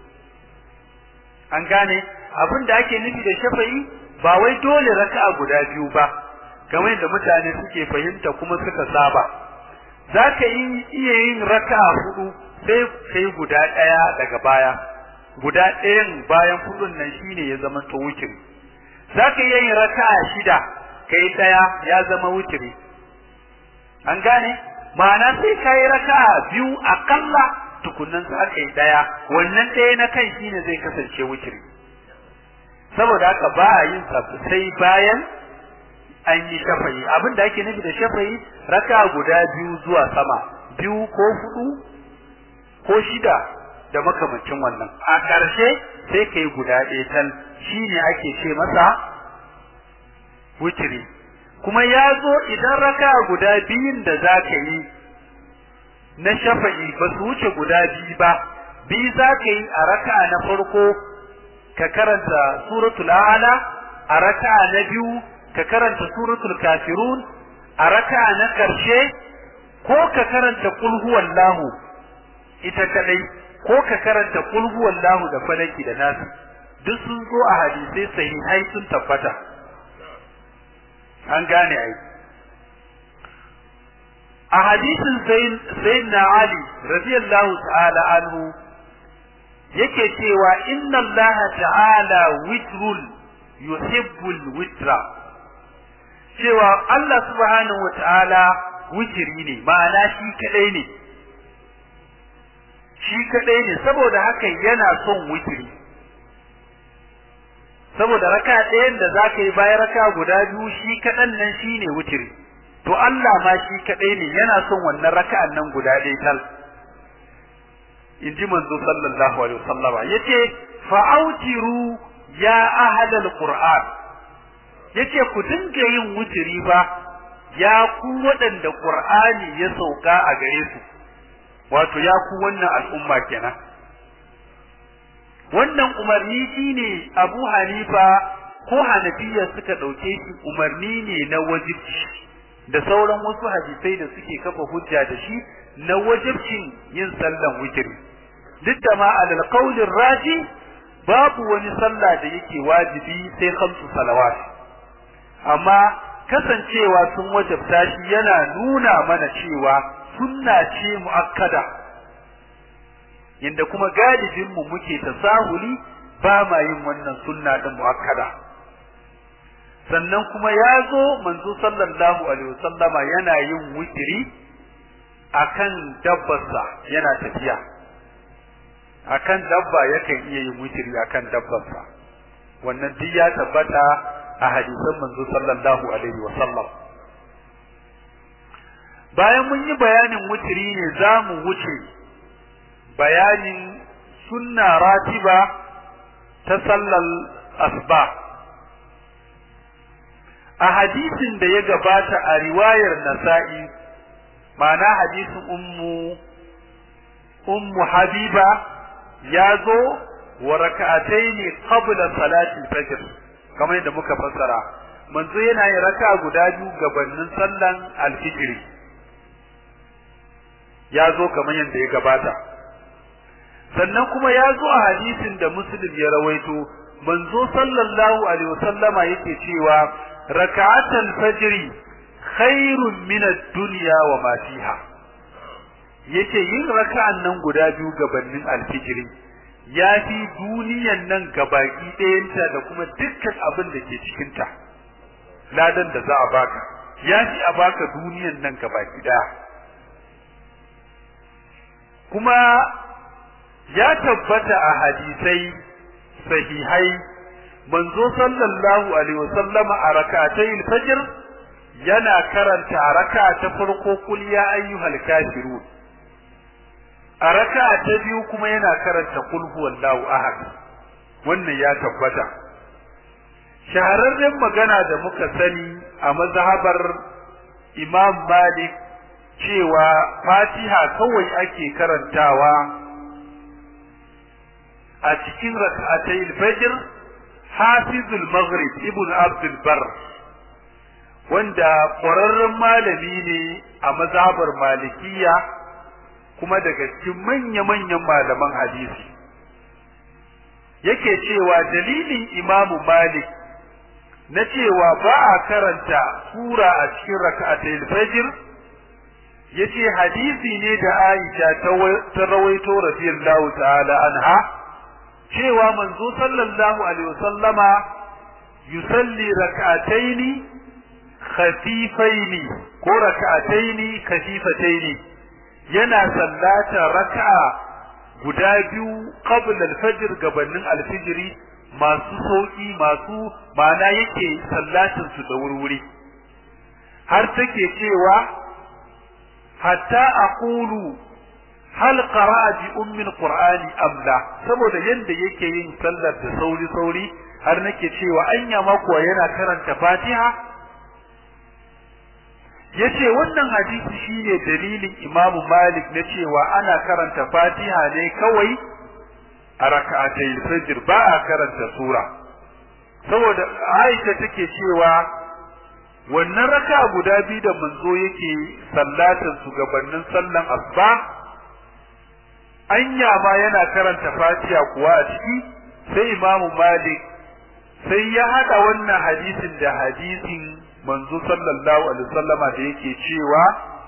an gane abin da ake nufi da shafa'i ba wai dole raka'a guda biyu ba kamar da mutane suke fahimta kuma suka saba zaka yi iya yin raka'a hudu sai kai guda daya daga baya guda ɗayan bayan hudun nan shine ya zama to wutiri zaka iya yin raka'a shida kai daya ya zama wutiri an gane ma'ana sai kai raka'a biyu akalla tukunnan za ka yi daya wannan ɗaya na kan shine zai kasance wutiri saboda haka ba a yin sai bayan an yi shafayi abin da ake nufi da shafayi raka guda biyu zuwa sama biyu ko hudu ko shida da makamancin wannan a ƙarshe sai ka yi guda ɗaya tal shine ake ce masa wutiri kuma ya zo idan raka guda biyun da za ka yi na shafa'i ba su wuce guda biyu ba biyu za ka yi a raka na farko ka karanta suratul a'la a raka na biyu ka karanta suratul kafirun a raka na karshe ko ka karanta kul huwallahu ita kadai ko ka karanta kul huwallahu da falaki da nasu duk sun zo a hadisai sahihai sun tabbata an gane ai a hadisin sayyidina Ali radiyallahu ta'ala anhu yake cewa inna Allah ta'ala witrul yuhibbul witra cewa Allah subhanahu wata'ala witri ne ma'ana shi kadai ne shi kadai ne saboda haka yana son witri saboda raka ɗayan da zaka yi bayan raka guda biyu shi kadan nan shine witri to Allah ma shi kadai ne yana son wannan raka'an nan guda ɗaya tal inji manzo sallallahu alaihi wasallam yace fa'autiru ya ahlal qur'an yace ku dinga yin wutiri ba ya ku waɗanda qur'ani ya sauka a gare su wato ya ku wannan al'umma kenan wannan umarni shine Abu Hanifa ko Hanafiya suka dauke shi umarni ne na wajibi da sauran wasu hadisai da suke kafa hujja da shi na wajibcin yin sallan witri duk da ma alal qawlir raji babu wani sallah da yake wajibi sai khamsu salawat amma kasancewa sun wajabta shi yana nuna mana cewa sunna ce muakkada inda kuma galibin mu muke tasahuli ba ma yin wannan sunna din muakkada sannan kuma ya zo manzo sallallahu alaihi wasallama yana yin witri akan dabbarsa yana tafiya akan dabba yakan iya yin witri akan dabbarsa wannan duk ya tabbata a hadisan manzo sallallahu alaihi wasallam bayan mun yi bayanin witri ne za mu wuce bayanin sunna ratiba ta sallar asba a hadisin da ya gabata a riwayar nasa'i ma'ana hadisin ummu ummu habiba ya zo wa raka'ataini qabla salati al-fajr kamar yadda muka fassara manzo yana yin raka'a guda biyu gabanin sallan al-fajr ya zo kamar yadda ya gabata sannan kuma ya zo a hadisin da muslim ya rawaito manzo sallallahu alaihi wasallama yake cewa raka'atul fajri khairun min ad-dunya wa ma fiha yace yin raka'an nan guda biyu gabanin alfijiri ya fi duniyan nan gabaki ɗayanta da kuma dukkan abin da ke cikinta ladan da za a baka ya fi a baka duniyan nan gabaki ɗaya kuma ya tabbata a hadisai sahihai manzo sallallahu alaihi wasallama a rak'atayil fajr yana karanta a raka ta farko kul ya ayyuhal kafirun a raka ta biyu kuma yana karanta kul huwallahu ahad wannan ya tabbata shahararren magana da muka sani a mazhabar Imam Malik cewa Fatiha kawai ake karantawa a cikin rak'atayil fajr hafizul maghrib ibn abdul bar wanda ƙwararren malami ne a mazhabar malikiya kuma daga cikin manya-manyan malaman hadisi yake cewa dalilin imamu malik na cewa ba a karanta sura a cikin raka'atul fajr yace hadisi ne da Aisha ta rawaito radiyallahu ta'ala anha cewa manzo sallallahu alaihi wasallama yusalli rak'ataini khafifaini ko rak'ataini khafifataini yana sallata rak'a guda biyu qabla al-fajr gabanin al-fajri masu sauki masu ma'ana yake sallatin su da wurwuri har take cewa hatta aqulu hal qara'a bi ummi al-qur'ani am la saboda yanda yake yin sallar da sauri sauri har nake cewa anya ma kuwa yana karanta Fatiha yace wannan hadisi shine dalilin Imam Malik na cewa ana karanta Fatiha ne kawai a rak'atay fajr ba a karanta sura saboda Aisha take cewa wannan raka guda biyu da manzo yake sallatin su gabanin sallan asuba anya ma yana karanta Fatiha kuwa a ciki sai Imam Malik sai ya hada wannan hadisin da hadisin manzo sallallahu alaihi wasallama da yake cewa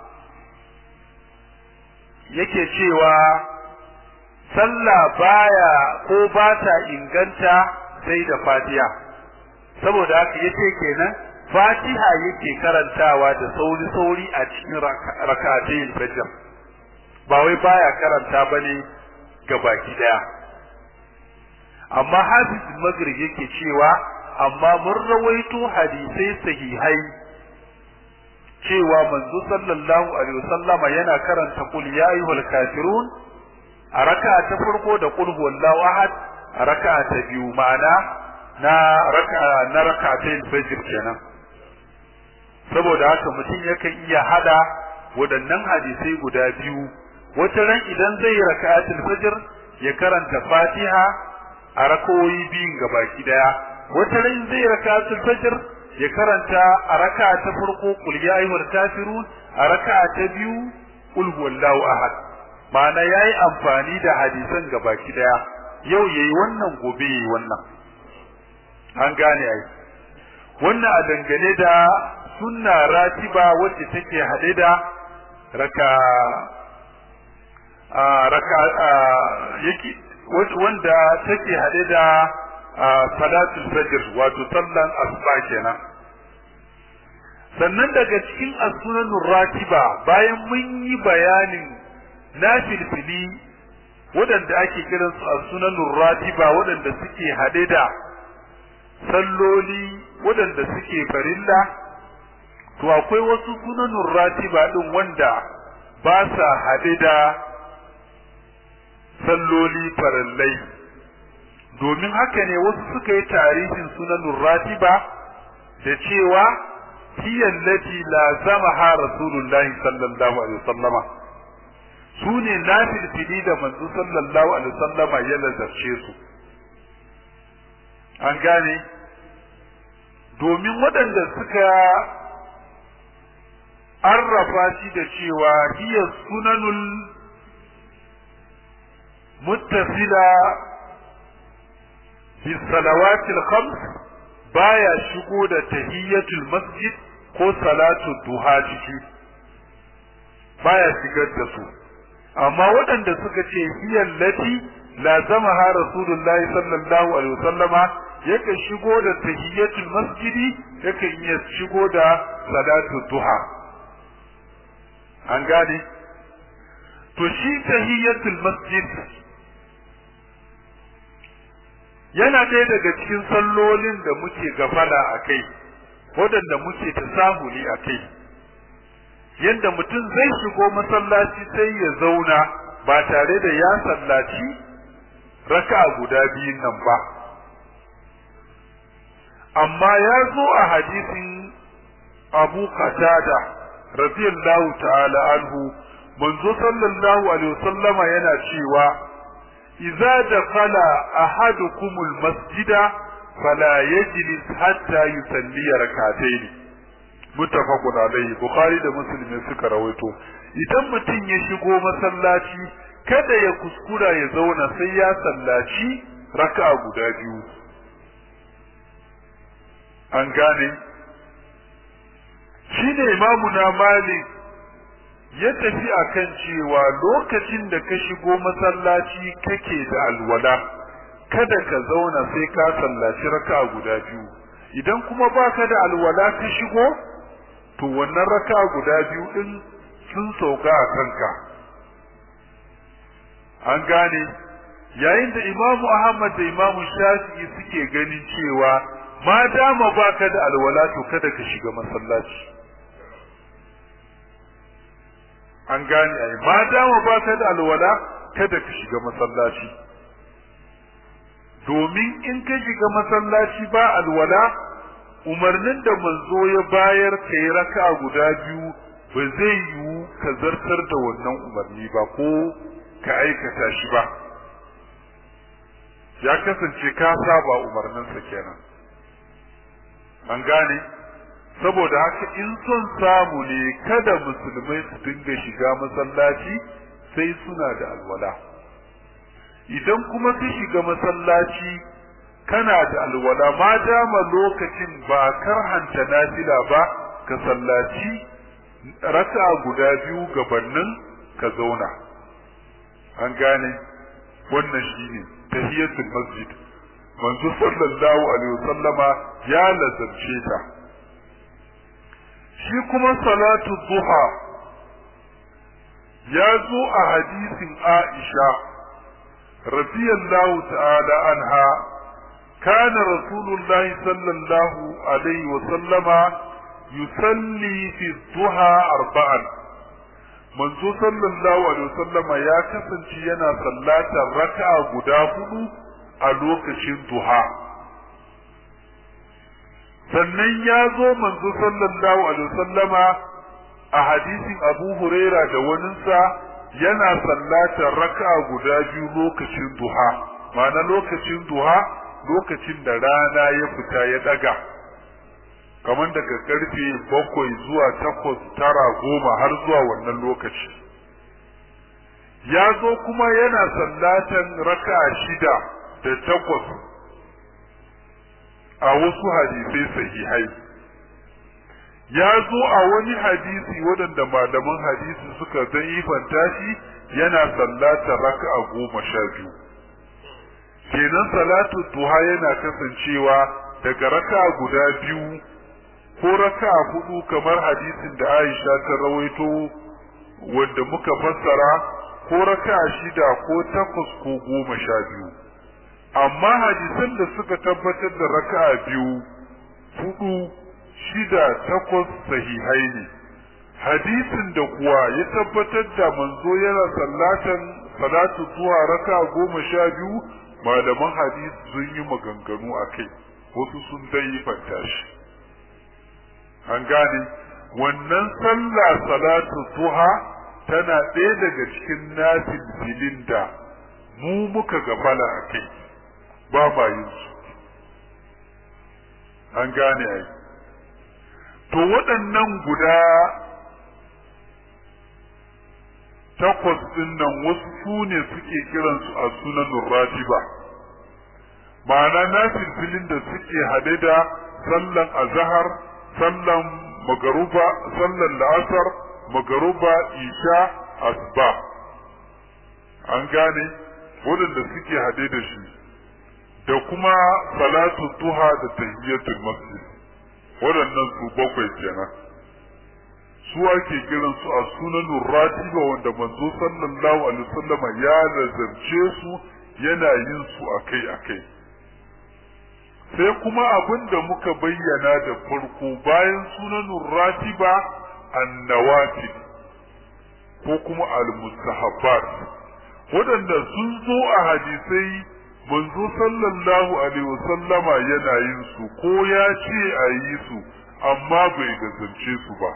yake cewa sallah baya ko ba ta inganta sai da Fatiha saboda haka yace kenan Fatiha yake karantawa da sauri sauri a cikin rak'atayn fajr ba wai baya karanta bane baki daya amma hafiz maghrib yake cewa amma mun rawaito hadisai sahihai cewa manzo sallallahu alaihi wasallama yana karanta qul ya ayyuhal kafirun a raka'a ta farko da qul huwallahu ahad a raka'a ta biyu ma'ana na raka'a na raka'atayn fajr kenan saboda haka mutum yakan iya hada waɗannan hadisai guda biyu wata ran idan zai raka'atul fajr ya karanta fatiha a rakawoyi biyun gabaki daya wata ran zai raka'atul fajr ya karanta a raka'a ta farko qul ya ayyuhal kafirun a raka'a ta biyu qul huwallahu ahad ma'ana yayi amfani da hadisan gabaki daya yau yayi wannan gobe yayi wannan an gane ai wannan a dangane da sunna ratiba wacce take hade da raka a raka yake wanda take hade da salatul fajr wato sallan asuba kenan sannan daga cikin as-sunanur ratiba bayan mun yi bayanin nafilfili waɗanda ake kiransu as-sunanur ratiba waɗanda suke hade da salloli waɗanda suke farilla to akwai wasu sunanun ratiba din wanda ba sa haɗe da salloli farallai domin haka ne wasu suka yi tarihin sunanun ratiba da cewa hiyan lati la zama ha rasulullahi sallallahu alaihi wasallama su ne nafilfili da manzo sallallahu alaihi wasallama ya lazarce su an gane domin waɗanda suka arrafa shi da cewa hiya sunanul muttasila bi salawatil khams baya shigo da tahiyatul masjid ko salatul duha ciki baya shigar da su amma waɗanda suka ce hiya lati lazamaha rasulullahi sallallahu alaihi wasallama yakan shigo da tahiyatul masjidi yakan iya shigo da salatul duha an gane to shi tahiyatul masjid yana ɗaya daga cikin sallolin da muke gafala a kai waɗanda muke ta samuli a kai yadda mutum zai shigo masallaci sai ya zauna ba tare da ya sallaci raka guda biyun nan ba amma ya zo a hadisin abu qatada radiyallahu ta'ala anhu manzo sallallahu alaihi wasallama yana cewa idza dakhala ahadukumul masjida fala yajlis hatta yusalli rak'atayn muttafaqun alaihi bukhari da muslim suka rawaito idan mutum ya shigo masallaci kada ya kuskura ya zauna sai ya sallaci raka'a guda biyu an gane shi ne imamu na malik ya tafi akan cewa lokacin da ka shigo masallaci kake da alwala kada ka zauna sai ka sallaci raka'a guda biyu idan kuma baka da alwala ka shigo to wannan raka'a guda biyu din sun sauka a kanka an gane yayin da imamu ahmad da imamu shafi'i suke ganin cewa ma dama baka da alwala to kada ka shiga masallaci an gane ai ma dama baka da alwala kada ka shiga masallaci domin in ka shiga masallaci ba alwala umarnin da manzo ya bayar ka yi raka'a guda biyu ba zai yiwu ka zartar da wannan umarni ba ko ka aikata shi ba ya kasance ka saba umarninsa kenan an gane saboda haka in son samu ne kada musulmai su dinga shiga masallaci sai suna da alwala idan kuma su shiga masallaci kana da alwala ma dama lokacin ba karhanta nafila ba ka sallaci raka guda biyu gabannin ka zauna an gane wannan shine tahiyatul masjid manzo sallallahu alaihi wasallama ya lazarce ta shi kuma salatu duha ya zo a hadisin Aisha radiyallahu ta'ala anha kana rasulullahi sallallahu alaihi wasallama yusalli fi duha arba'an manzo sallallahu alaihi wasallama ya kasance yana sallatar raka'a guda hudu a lokacin duha sannan ya zo manzo sallallahu alaihi wasallama a hadisin Abu Huraira da waninsa yana sallatar raka'a guda biyu lokacin duha ma'ana lokacin duha lokacin da rana ya fita ya daga kamar daga karfe bakwai zuwa takwas tara goma har zuwa wannan lokaci ya zo kuma yana sallatan raka'a shida da takwas a wasu hadisai sahihai ya zo a wani hadisi waɗanda malaman hadisi suka zaifanta shi yana sallatar raka'a goma sha biyu kenan salatu duha yana kasancewa daga raka'a guda biyu ko raka'a hudu kamar hadisin da Aisha ta rawaito wanda muka fassara ko raka'a shida ko takwas ko goma sha biyu amma hadisan da suka tabbatar da raka'a biyu hudu shida takwas sahihai ne hadisin da kuwa ya tabbatar da manzo yana sallatan salatu zuwa raka'a goma sha biyu malaman hadisi sun yi maganganu a kai wasu sun dai fanta shi an gane wannan sallah salatu duha tana ɗaya daga cikin nafil filin da mu muka gabala a kai ba ma yin su an gane ai to waɗannan guda takwas ɗin nan wasu su ne suke kiransu a sunan ratiba ma'ana nafil filin da suke haɗe da sallan azahar sallan magaruba sallan la'asar magaruba isha asba an gane waɗanda suke haɗe da shi da kuma salatu duha da tahiyatul masjid waɗannan su bakwai kenan su ake kiran su a sunan ratiba wanda manzo sallallahu alaihi wasallama ya lazarce su yana yin su akai akai sai kuma abin da muka bayyana da farko bayan sunan ratiba annawafil ko kuma al-mustahabbat waɗanda sun zo a hadisai manzo sallallahu alaihi wasallama yana yin su ko ya ce a yi su amma bai gazance su ba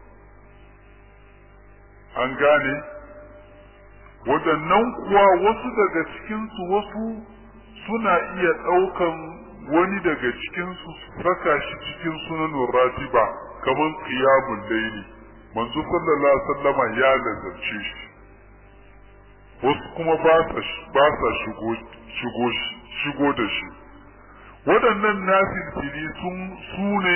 an gane waɗannan kuwa wasu daga cikinsu wasu suna iya ɗaukan wani daga cikinsu saka shi cikin sunan ratiba kamar qiyamul layli manzo sallallahu alaihi wasallama ya lazarce shi wasu kuma ba sa shigo da shi waɗannan nafilfili sun su ne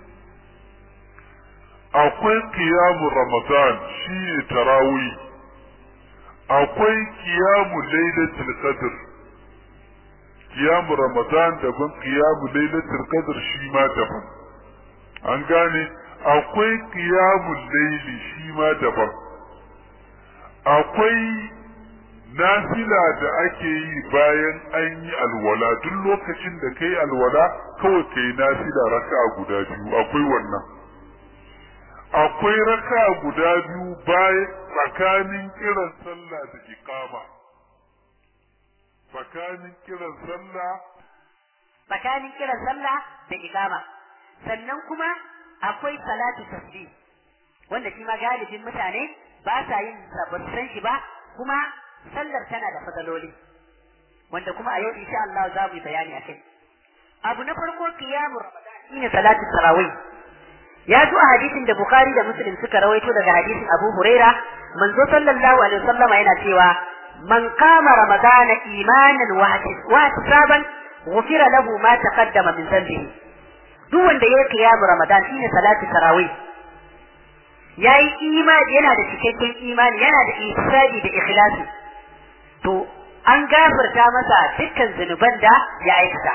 akwai kiyamu ramadan shi ne tarawih akwai kiyamu lailatul qadr kiyamu ramadan daban kiyamu lailatul qadr shi ma daban an gane akwai kiyamu laili shi ma daban akwai nafila da ake yi bayan an yi alwala duk lokacin da kai alwala kawai kai nafila raka guda biyu akwai wannan akwai raka guda biyu bayan tsakanin kiran sallah da iqama tsakanin kiran sallah tsakanin kiran sallah da iqama sannan kuma akwai salatu tasbih wanda shi ma galibin mutane ba sa yin ba san shi ba kuma sallar tana da fadaloli wanda kuma a yau insha Allah za mu yi bayani akai abu na farko qiyamu ramadan shine salatu tarawih ya zo a hadisin da bukhari da muslim suka rawaito daga hadisin abu huraira manzo sallallahu alaihi wasallama yana cewa man kama ramadana imanan wa ihtisaban ghufira lahu ma taqaddama min dhanbihi duk wanda ya qiyamu ramadan shine salatu tarawih yayi imani yana da cikakken imani yana da ihtisabi da ikhlasi to an gafarta masa dukkan zunuban da ya aikata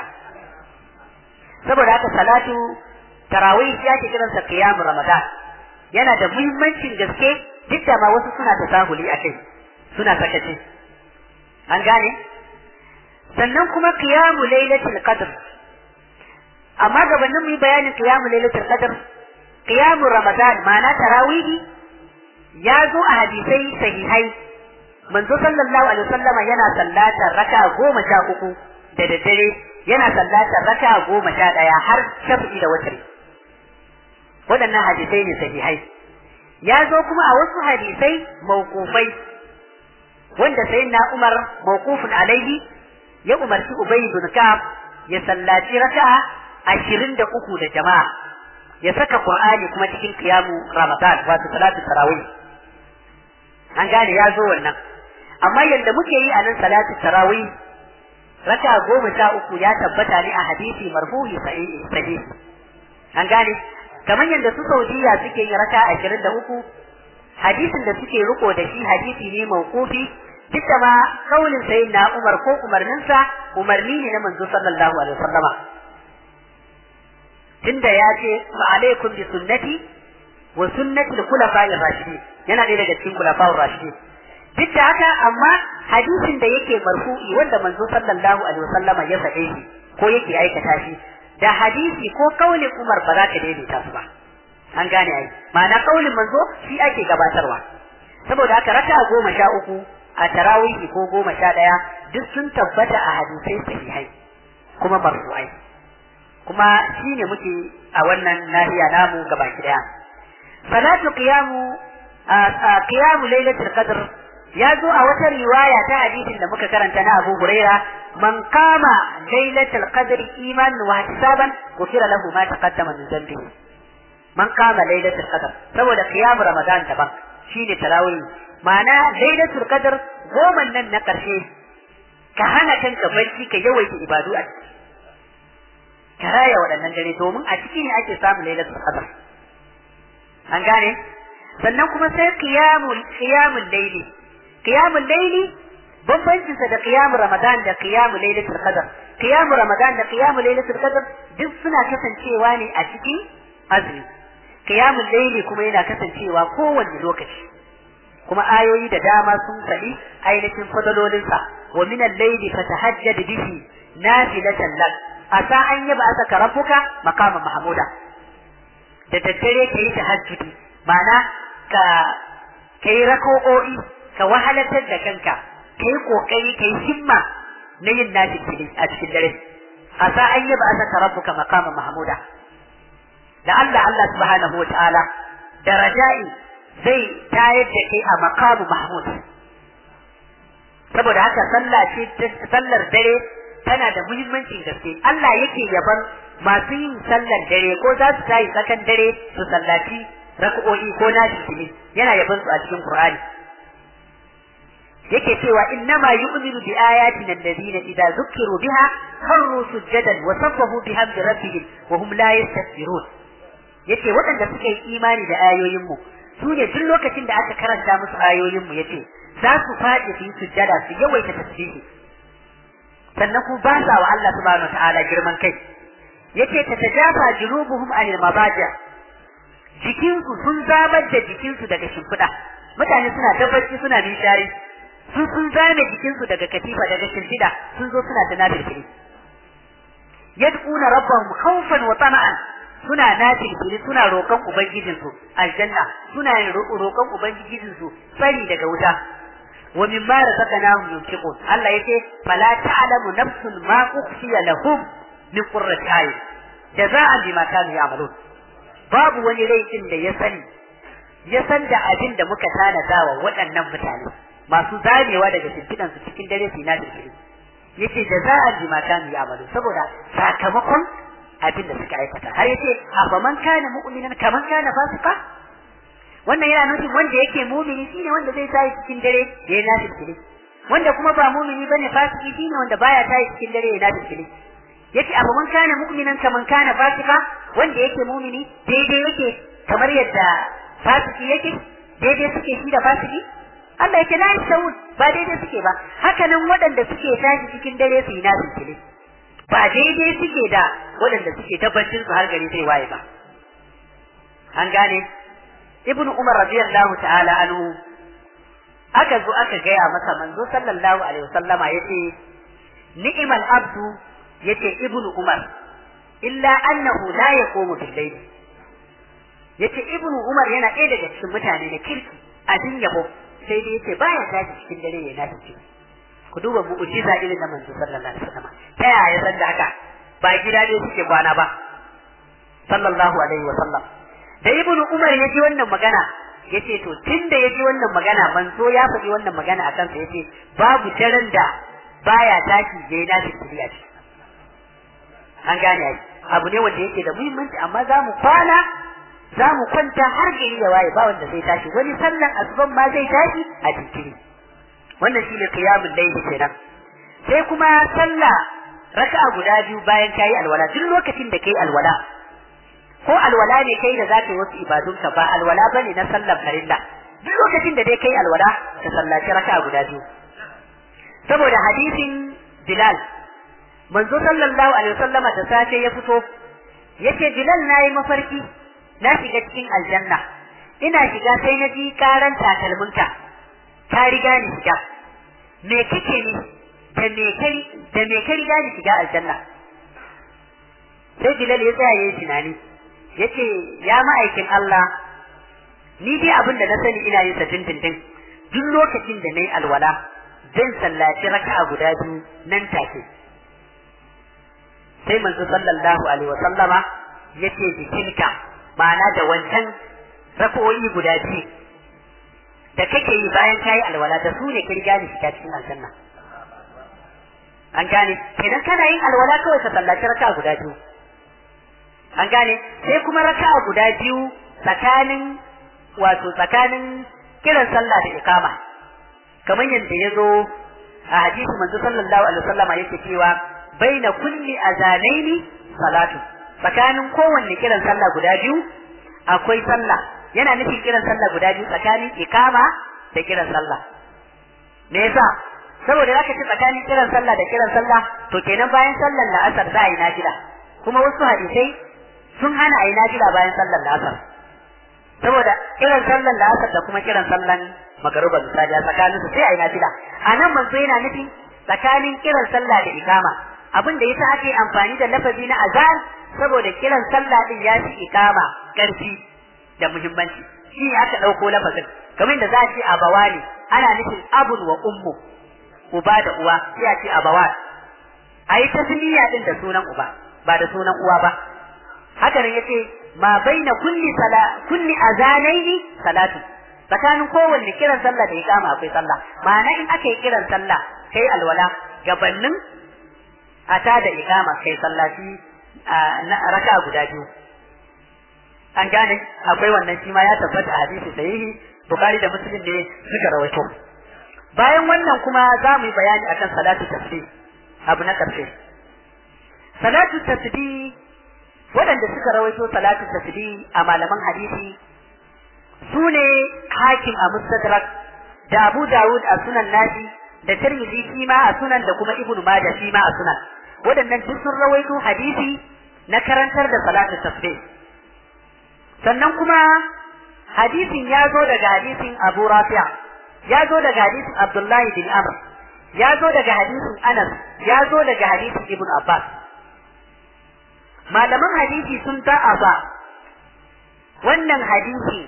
saboda haka salatu tarawih ya ke kiransa qiyam ramadan yana da muhimmancin gaske duk da ma wasu suna tasahuli a kai suna sakaci an gane sannan kuma qiyamu lailatul qadr amma gabanin mu yi bayanin qiyamu lailatul qadr qiyamu ramadan ma'ana tarawih ya zo a hadisai sahihai manzo sallallahu alaihi wasallama yana sallatar raka goma sha uku da daddare yana sallatar raka goma sha ɗaya har shafi'i da watri waɗannan hadisai ne sahihai ya zo kuma a wasu hadisai mawqufai wanda sayyidina Umar mawqufun alaihi ya umarci Ubay bin Ka'ab ya sallaci raka'a ashirin da uku da jama'a ya saka Qur'ani kuma cikin qiyamu Ramadan wato salatu tarawih an gane ya zo wannan amma yadda muke yi a nan salatu tarawih raka goma sha uku ya tabbata ne a hadisi marfuhi sahihi an gane kamar yadda su saudiya suke yin raka ashirin da uku hadisin da suke riko da shi hadisi ne mawqufi duk da ma kaulin sayin na umar ko umarninsa umarni ne na manzo sallallahu alaihi wasallama tunda ya ce wa alaikum bi sunnati wa sunnati al-khulafa'i ar-rashidin yana ɗaya daga cikin khulafa'ur rashidin duk da haka amma hadisin da yake marfu'i wanda manzo sallallahu alaihi wasallama ya faɗe shi ko yake aikata shi da hadisi ko kaulin Umar ba za ka daidaita su ba an gane ai ma'ana kaulin manzo shi ake gabatarwa saboda haka raka goma sha uku a tarawihi ko goma sha ɗaya duk sun tabbata a hadisai sahihai kuma marfu'ai kuma shi ne muke a wannan nahiya namu gabaki daya salatu qiyamu qiyamu lailatul qadr ya zo a wata riwaya ta hadisin da muka karanta na Abu Huraira man kama lailatul qadr imanan wa ihtisaban ghufira lahu ma taqaddama min dhanbihi man kama lailatul qadr saboda qiyam ramadan daban shine tarawih ma'ana lailatul qadr goma nan na karshe ka hana kanka barci ka yawaita ibadu a ciki ka raya waɗannan dare domin a ciki ne ake samun lailatul qadr an gane sannan kuma sai qiyamul qiyamul layli qiyamul layli bambancin sa da qiyamul ramadan da qiyamul lailatul qadr qiyamul ramadan da qiyamul lailatul qadr duk suna kasancewa ne a cikin azumi qiyamul layli kuma yana kasancewa kowanne lokaci kuma ayoyi da dama sun faɗi ainihin fadalolinsa wa min al-layli fatahajjad bihi nafilatan lak asa an yaba aka rabbuka maqama mahmuda da daddare ka yi tahajjudi ma'ana ka kai rako'o'i ka wahalatar da kanka ka yi kokari ka yi himma na yin nafi a cikin dare asa an yaba aka rabbuka maqama mahmuda da Allah Allah subhanahu wa ta'ala da raja'i zai tayar da kai a maqamu mahmud saboda haka sallah ce sallar dare tana da muhimmancin gaske Allah yake yaban masu yin sallar dare ko za su tayi tsakan dare su sallaci rak'o'i ko nashi kili yana yaban su a cikin Qur'ani yake cewa innama yu'minu bi ayatina alladhina idza zukkiru biha kharru sujadan wa sabbahu bihamdi rabbihim wa hum la yastakbirun yace waɗanda suka yi imani da ayoyin mu su ne duk lokacin da aka karanta musu ayoyin mu yace za su faɗi su yi sujjada su yawaita tasbihi sannan ku ba sa wa Allah subhanahu ta'ala girman kai yace ta tajafa junubuhum anil mabaja jikinsu sun zabar da jikinsu daga shimfiɗa mutane suna tabbaci suna nishari su sun zame jikinsu daga katifa daga shimfiɗa sun zo suna ta nafilfili yad'una rabbahum khawfan wa tama'an suna nafilfili suna roƙon ubangijinsu aljanna suna yin roƙon ubangijinsu tsari daga wuta wa mimma razaqnahum yunfiqun Allah yake fala ta'lamu nafsun ma ukhfiya lahum min qurrati ayun jaza'an bima kanu ya'malun babu wani rai din da ya sani ya san da abin da muka tanada wa waɗannan mutane masu zamewa daga shimfiɗan su cikin dare su na shirkiri yace jaza'an bima kanu ya'malun saboda sakamakon abin da suka aikata har yace afa man kana mu'minan kaman kana fasika wannan yana nufin wanda yake mumini shine wanda zai tayi cikin dare ya na shirkiri wanda kuma ba mumini bane fasiki shine wanda baya tayi cikin dare ya na shirkiri yace abu man kana mu'minan kaman kana fasika wanda yake mumini daidai yake kamar yadda fasiki yake daidai suke shi da fasiki Allah yake la yasawun ba daidai suke ba haka nan waɗanda suke tashi cikin dare su yi nasu kile ba daidai suke da waɗanda suke tabbacin su har gari zai waye ba an gane ibnu umar radiyallahu ta'ala anhu aka zo aka gaya masa manzo sallallahu alaihi wasallama yace ni'mal abdu yace ibnu umar illa annahu la yaqumu bil layl yace ibnu umar yana ɗaya daga cikin mutane da kirki abin yabo sai dai yace baya tashi cikin dare ya nafi ku duba mu'jiza irin da manzo sallallahu alaihi wasallam ta yaya san da haka ba gida ne suke kwana ba sallallahu alaihi wasallam da ibnu umar ya ji wannan magana yace to tunda ya ji wannan magana manzo ya faɗi wannan magana a kansa yace babu daren da baya tashi ya yi nafi a ciki an gane ai abu ne wanda yake da muhimmanci amma za mu kwana za mu kwanta har gari ya waye ba wanda zai tashi wani sallan asuban ma zai tashi a jinkiri wannan shi ne qiyamul layli kenan sai kuma sallah raka'a guda biyu bayan kayi alwala duk lokacin da kai alwala ko alwala ne kai da za ka yi wasu ibadunka ba alwala bane na sallar farilla duk lokacin da dai kai alwala ka sallaci raka'a guda biyu saboda hadisin Bilal manzo sallallahu alaihi wasallama da safe ya fito yace Bilal nayi mafarki na shiga cikin aljanna ina shiga sai na ji karan takalminka ta riga ni shiga me kike ni da me kai da me kai riga ni shiga aljanna sai Bilal ya tsaya yayin tunani yace ya ma'aikin Allah ni dai abin da na sani ina yin sa dindindin duk lokacin da nayi alwala zan sallaci raka'a guda biyu nan take sai manzo sallallahu alaihi wa sallama yace jikinka ma'ana da wancan raka'o'i guda biyu da kake yi bayan kayi alwala da su ne ka riga ni shiga cikin aljanna an gane kenan kana yin alwala kawai ka sallaci raka'a guda biyu an gane sai kuma raka'a guda biyu tsakanin wato tsakanin kiran sallah da iqama kamar yadda ya zo a hadisi manzo sallallahu alaihi wasallama yake cewa baina kulli azanaini salatu tsakanin kowanne kiran sallah guda biyu akwai sallah yana nufin kiran sallah guda biyu tsakanin ikama da kiran sallah me yasa saboda zaka ci tsakanin kiran sallah da kiran sallah to kenan bayan sallar la'asar za a yi nafila kuma wasu hadisai sun hana a yi nafila bayan sallar la'asar saboda kiran sallar la'asar da kuma kiran sallar magaruba misali a tsakanin su sai a yi nafila a nan manzo yana nufin tsakanin kiran sallah da ikama abin da yasa ake amfani da lafazi na azan saboda kiran sallah din ya fi ikama karfi da muhimmanci shi ne aka ɗauko lafazin kamar da za a ce abawa ne ana nufin abun wa ummu uba da uwa sai a ce abawa a yi tasmiya din da sunan uba ba da sunan uwa ba haka nan yace ma baina kulli sala kulli azanaini salatu tsakanin kowanne kiran sallah da iqama akwai sallah ma'ana in aka yi kiran sallah kai alwala gabannin a ta da iqama kai sallaci na raka guda biyu an gane akwai wannan shi ma ya tabbata a hadisi sahihi bukhari da muslim ne suka rawaito bayan wannan kuma za mu yi bayani akan salatu tasbih abu na ƙarshe salatu tasbih waɗanda suka rawaito salatu tasbih a malaman hadisi su ne hakim a mustadrak da abu dawud a sunan nashi da tirmidhi shi ma a sunan da kuma ibnu majah shi ma a sunan waɗannan duk sun rawaito hadisi na karantar da salatu tasbih sannan kuma hadisin ya zo daga hadisin abu rafi'a ya zo daga hadisin abdullahi bin amr ya zo daga hadisin anas ya zo daga hadisin ibn abbas malaman hadisi sun da'afa wannan hadisi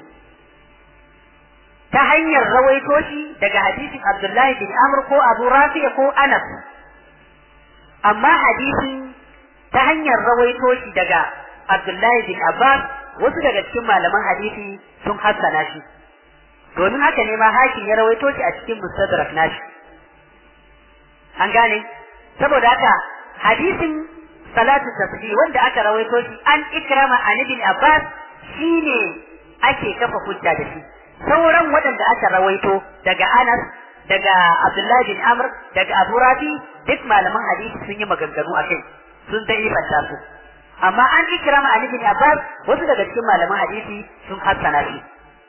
ta hanyar rawaito shi daga hadisin abdullahi bin amr ko abu rafi'a ko anas amma hadisin ta hanyar rawaito shi daga abdullahi bin abbas wasu daga cikin malaman hadisi sun hassana shi domin haka ne ma hakim ya rawaito shi a cikin mustadrak nashi an gane saboda haka hadisin salatu tasbih wanda aka rawaito shi an ikrama an ibn abbas shine ake kafa hujja da shi sauran waɗanda aka rawaito daga anas daga abdullahi bin amr daga abu rafi duk malaman hadisi sun yi maganganu a kai sun dai ibanta su amma an ikrama an ibn abbas wasu daga cikin malaman hadisi sun hassana shi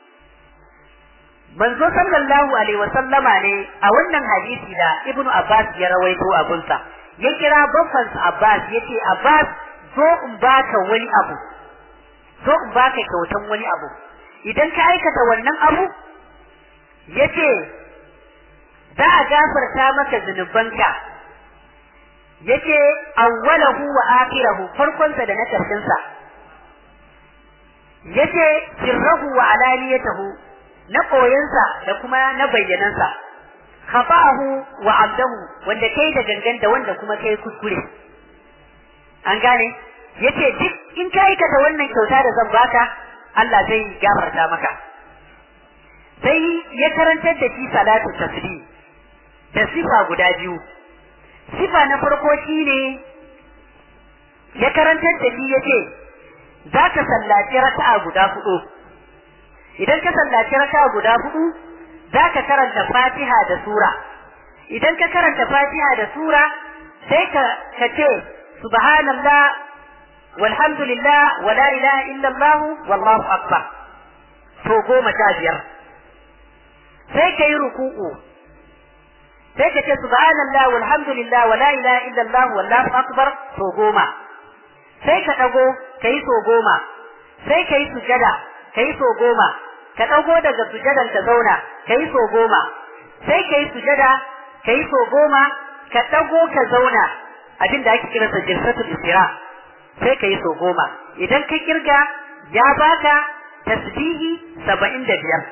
manzo sallallahu alaihi wa sallama ne a wannan hadisi da ibn abbas ya rawaito a gunsa ya kira babban abbas yace abbas zo in baka wani abu zo in baka kyautan wani abu idan ka aikata wannan abu yace za a gafarta maka zunubanka yace awwalahu wa akhirahu farkonsa da na karshensa yace sirrahu wa alaniyatahu na koyansa da kuma na bayyanansa khafa'ahu wa abdahu wanda kai da gangan da wanda kuma kai kuskure an gane yace duk in ka aikata wannan kyauta da zan baka Allah zai gafarta maka sai ya karantar da shi salatu tasbih da sifa guda biyu sifa na farko shine ya karantar da shi yace za ka sallaci raka'a guda hudu idan ka sallaci raka'a guda hudu za ka karanta fatiha da sura idan ka karanta fatiha da sura sai ka ka ce subhanallah walhamdulillah wa la ilaha illallah wallahu akbar to goma sha biyar sai ka yi ruku'u sai ka ce subhanallah walhamdulillah wa la ilaha illallah wallahu akbar to goma sai ka dago kai so goma sai kai sujada kai so goma ka dago daga sujadan ka zauna kai so goma sai kai sujada kai so goma ka dago ka zauna abin da ake kira sa jirsatul istira sai kai so goma idan ka kirga ya baka tasbihi 75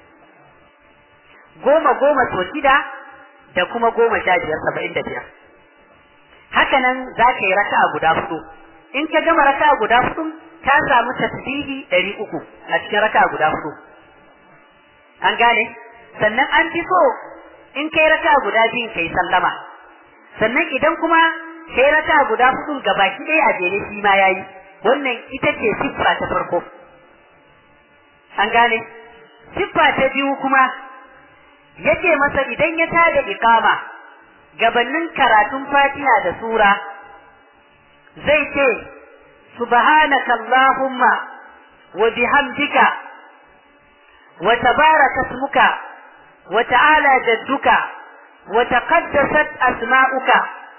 goma goma to shida da kuma goma sha biyar saba'in da biyar haka nan za ka yi raka'a guda hudu in ka gama raka'a guda hudu ka samu tasbihi ɗari uku a cikin raka'a guda hudu an gane sannan an fi so in kai raka'a guda biyun kai sallama sannan idan kuma kai raka'a guda hudu gabaki ɗaya a jere shi ma yayi wannan ita ce siffa ta farko an gane siffa ta biyu kuma yace masa idan ya tada iqama gabanin karatun Fatiha da sura zai ce subhanaka allahumma wa bihamdika wa tabaraka ismuka wa ta'ala jadduka wa taqaddasat asma'uka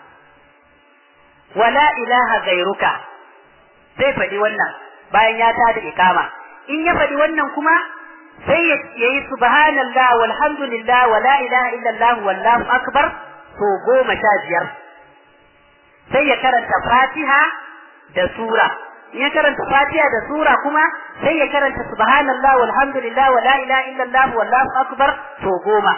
wa la ilaha ghayruka zai faɗi wannan bayan ya tada iqama in ya faɗi wannan kuma sai ya yi subhanallah walhamdulillah wa la ilaha illallah wallahu akbar to goma sha biyar sai ya karanta fatiha da sura in ya karanta fatiha da sura kuma sai ya karanta subhanallah walhamdulillah wa la ilaha illallah wallahu akbar to goma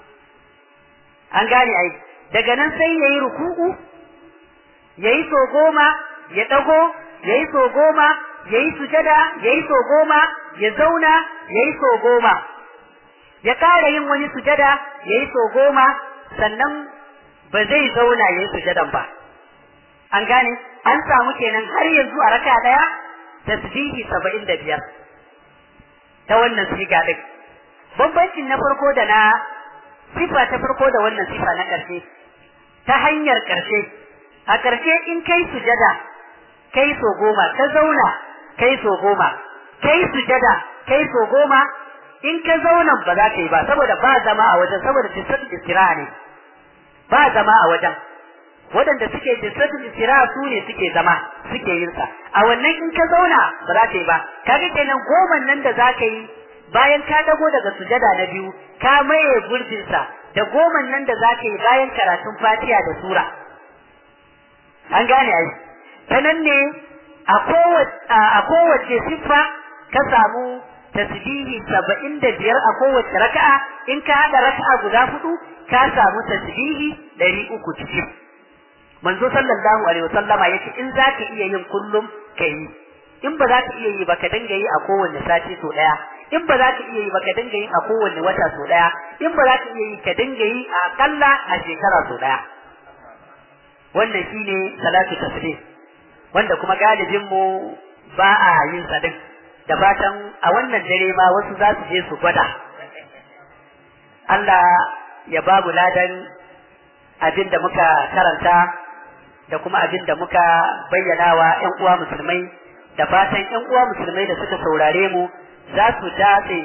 an gane ai daga nan sai ya yi ruku'u ya yi so goma ya ɗago ya yi so goma ya yi sujada ya yi so goma ya zauna ya yi so goma ya ƙara yin wani sujada ya yi so goma sannan ba zai zauna ya yi sujadan ba an gane an samu kenan har yanzu a raka ɗaya tasbihi saba'in da biyar ta wannan siga ɗin bambancin na farko da na sifa ta farko da wannan sifa na ƙarshe ta hanyar ƙarshe a ƙarshe in kai sujada kai so goma ka zauna kai so goma kai sujada kai so goma in ka zauna ba za ka yi ba saboda ba zama a wajen saboda tisatul istira ne ba zama a wajen waɗanda suke tisatul istira su ne suke zama suke yin sa a wannan in ka zauna ba za ka yi ba kaga kenan goman nan da za ka yi bayan ka dago daga sujada na biyu ka maye gurbin sa da goman nan da za ka yi bayan karatun fatiha da sura an gane ai ta nan ne a kowace siffa ka samu tasbihi saba'in da biyar a kowace raka'a in ka haɗa raka'a guda hudu ka samu tasbihi ɗari uku cikin manzo sallallahu alaihi wasallama yace in za ka iya yin kullum ka yi in ba za ka iya yi ba ka dinga yi a kowanne sati so ɗaya in ba za ka iya yi ba ka dinga yi a kowanne wata so ɗaya in ba za ka iya yi ka dinga yi a akalla a shekara so ɗaya wannan shine salatu tasbih wanda kuma galibin mu ba a yin sa din da fatan a wannan dare ma wasu za su je su gwada Allah ya babu ladan abin da muka karanta da kuma abin da muka bayyana wa ƴan uwa musulmai da fatan ƴan uwa musulmai da suka saurare mu za su dace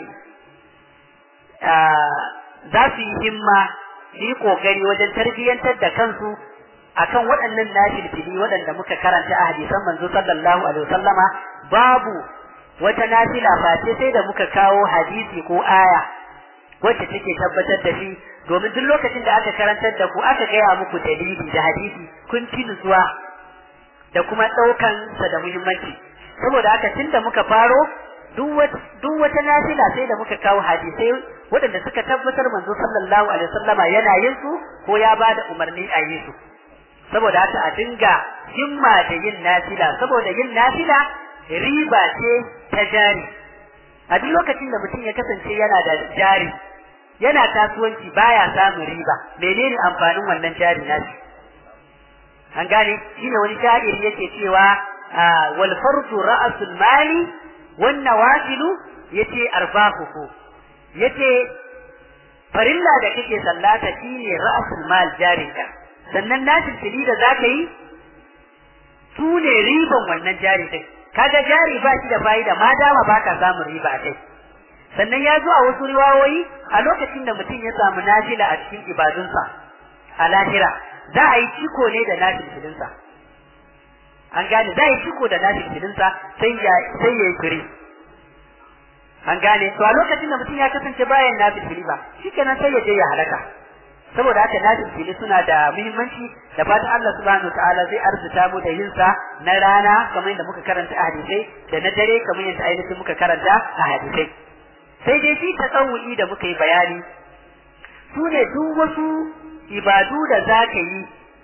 za su yi himma su yi kokari wajen tarbiyyantar da kansu akan waɗannan nafilfili waɗanda muka karanta a hadisan manzo sallallahu alaihi wasallama babu wata nafila face sai da muka kawo hadisi ko aya wacce take tabbatar da shi domin duk lokacin da aka karantar da ku aka gaya muku dalili da hadisi kun ci nutsuwa da kuma ɗaukan sa da muhimmanci saboda haka tun da muka faro duk wata nafila sai da muka kawo hadisai waɗanda suka tabbatar manzo sallallahu alaihi wasallama yana yin su ko ya bada umarni a yi su saboda haka a dinga himma da yin nafila saboda yin nafila riba ce ta jari a duk lokacin da mutum ya kasance yana da jari yana kasuwanci baya samun riba menene amfanin wannan jari nashi an gane shine wani sha'iri yake cewa wal fardu ra'sul mali wan nawafilu yace arbahuhu yace farilla da kake sallata shine ra'sul mal jarinka sannan nashin fili da zaka yi su ne riban wannan jari din kaga jari ba shi da fa'ida ma dama baka samun riba a kai sannan ya zo a wasu riwayoyi a lokacin da mutum ya samu nafila a cikin ibadunsa a lahira za a yi ciko ne da nafil filinsa an gane za a yi ciko da nafil filinsa sai ya sai ya yi firi an gane to a lokacin da mutum ya kasance bayan nafil fili ba shikenan sai ya je ya halaka saboda haka nafil fili suna da muhimmanci da fatan Allah subhanahu wataala zai arzuta mu da yin sa na rana kamar yadda muka karanta a hadisai da na dare kamar yadda ainihin muka karanta a hadisai sai dai shi tasawu'i da muka yi bayani su ne duk wasu ibadu da za ka yi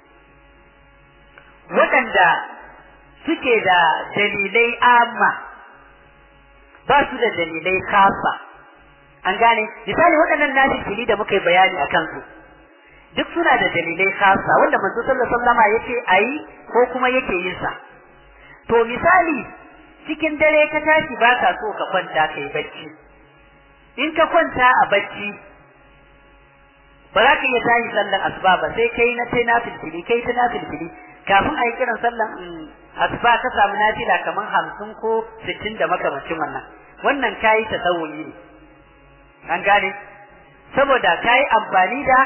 waɗanda suke da dalilai amma ba su da dalilai kasa an gane misali waɗannan nashi fili da muka yi bayani a kansu duk suna da dalilai khasa wanda manzo sallallahu alaihi wasallama yace ayi ko kuma yake yin sa to misali cikin dare ka tashi ba ka so ka kwanta kai bacci in ka kwanta a bacci ba za ka iya tashi sallan asuba ba sai kai na sai na filfili kai ta na filfili kafin a yi kiran sallan asuba ka samu nafila kamar hamsin ko sittin da makamancin wannan wannan kayi tasawuli ne an gane saboda kayi amfani da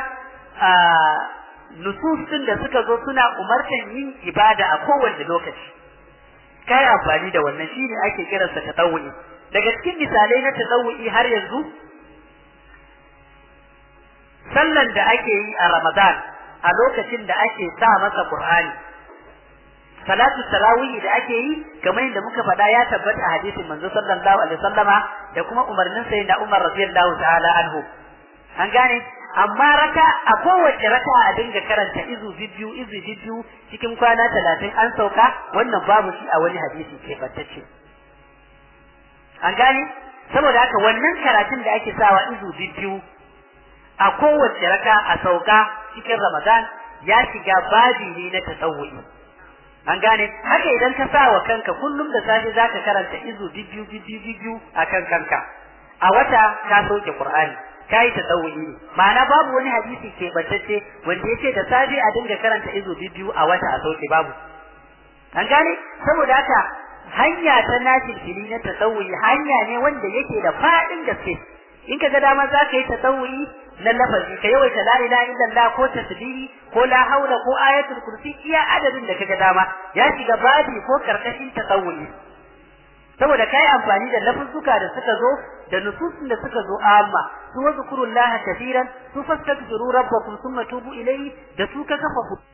nususin da suka zo suna umartan yin ibada a kowane lokaci kai amfani da wannan shine ake kiransa tatawu'i daga cikin misalai na tatawu'i har yanzu sallan da ake yi a Ramadan a lokacin da ake sa masa Qur'ani salatu tarawih da ake yi kamar yadda muka faɗa ya tabbata a hadisin manzo sallallahu alaihi wasallama da kuma umarnin sayyidina Umar radiyallahu ta'ala anhu an gane amma raka a kowace raka a dinga karanta izu biyu izu biyu cikin kwana talatin an sauka wannan babu shi a wani hadisi ke bantacce an gane saboda haka wannan karatun da ake sawa izu biyu a kowace raka a sauka cikin ramadan ya shiga babi ne na tasawuri an gane haka idan ka sa wa kanka kullum da safe zaka karanta izu biyu biyu biyu a kan kanka a wata ka sauke qur'ani kai ta tsawuyi ne ma'ana babu wani hadisi ke bantacce wanda yake da safe a dinga karanta izo biyu a wata a sauke babu an gane saboda haka hanya ta nafil fili na tasawuyi hanya ne wanda yake da fadin gaske in ka ga dama za ka yi tasawuyi na lafazi ka yawaita la ilaha illallah ko tasbihi ko la haula ko ayatul kursi iya adadin da kaga dama ya shiga babi ko karkashin tasawuyi saboda kai amfani da lafuzzuka da suka zo da nususin da suka zo amma su wazkurullaha kaseeran su fastaghfiru rabbakum thumma tubu ilayhi da su ka kafa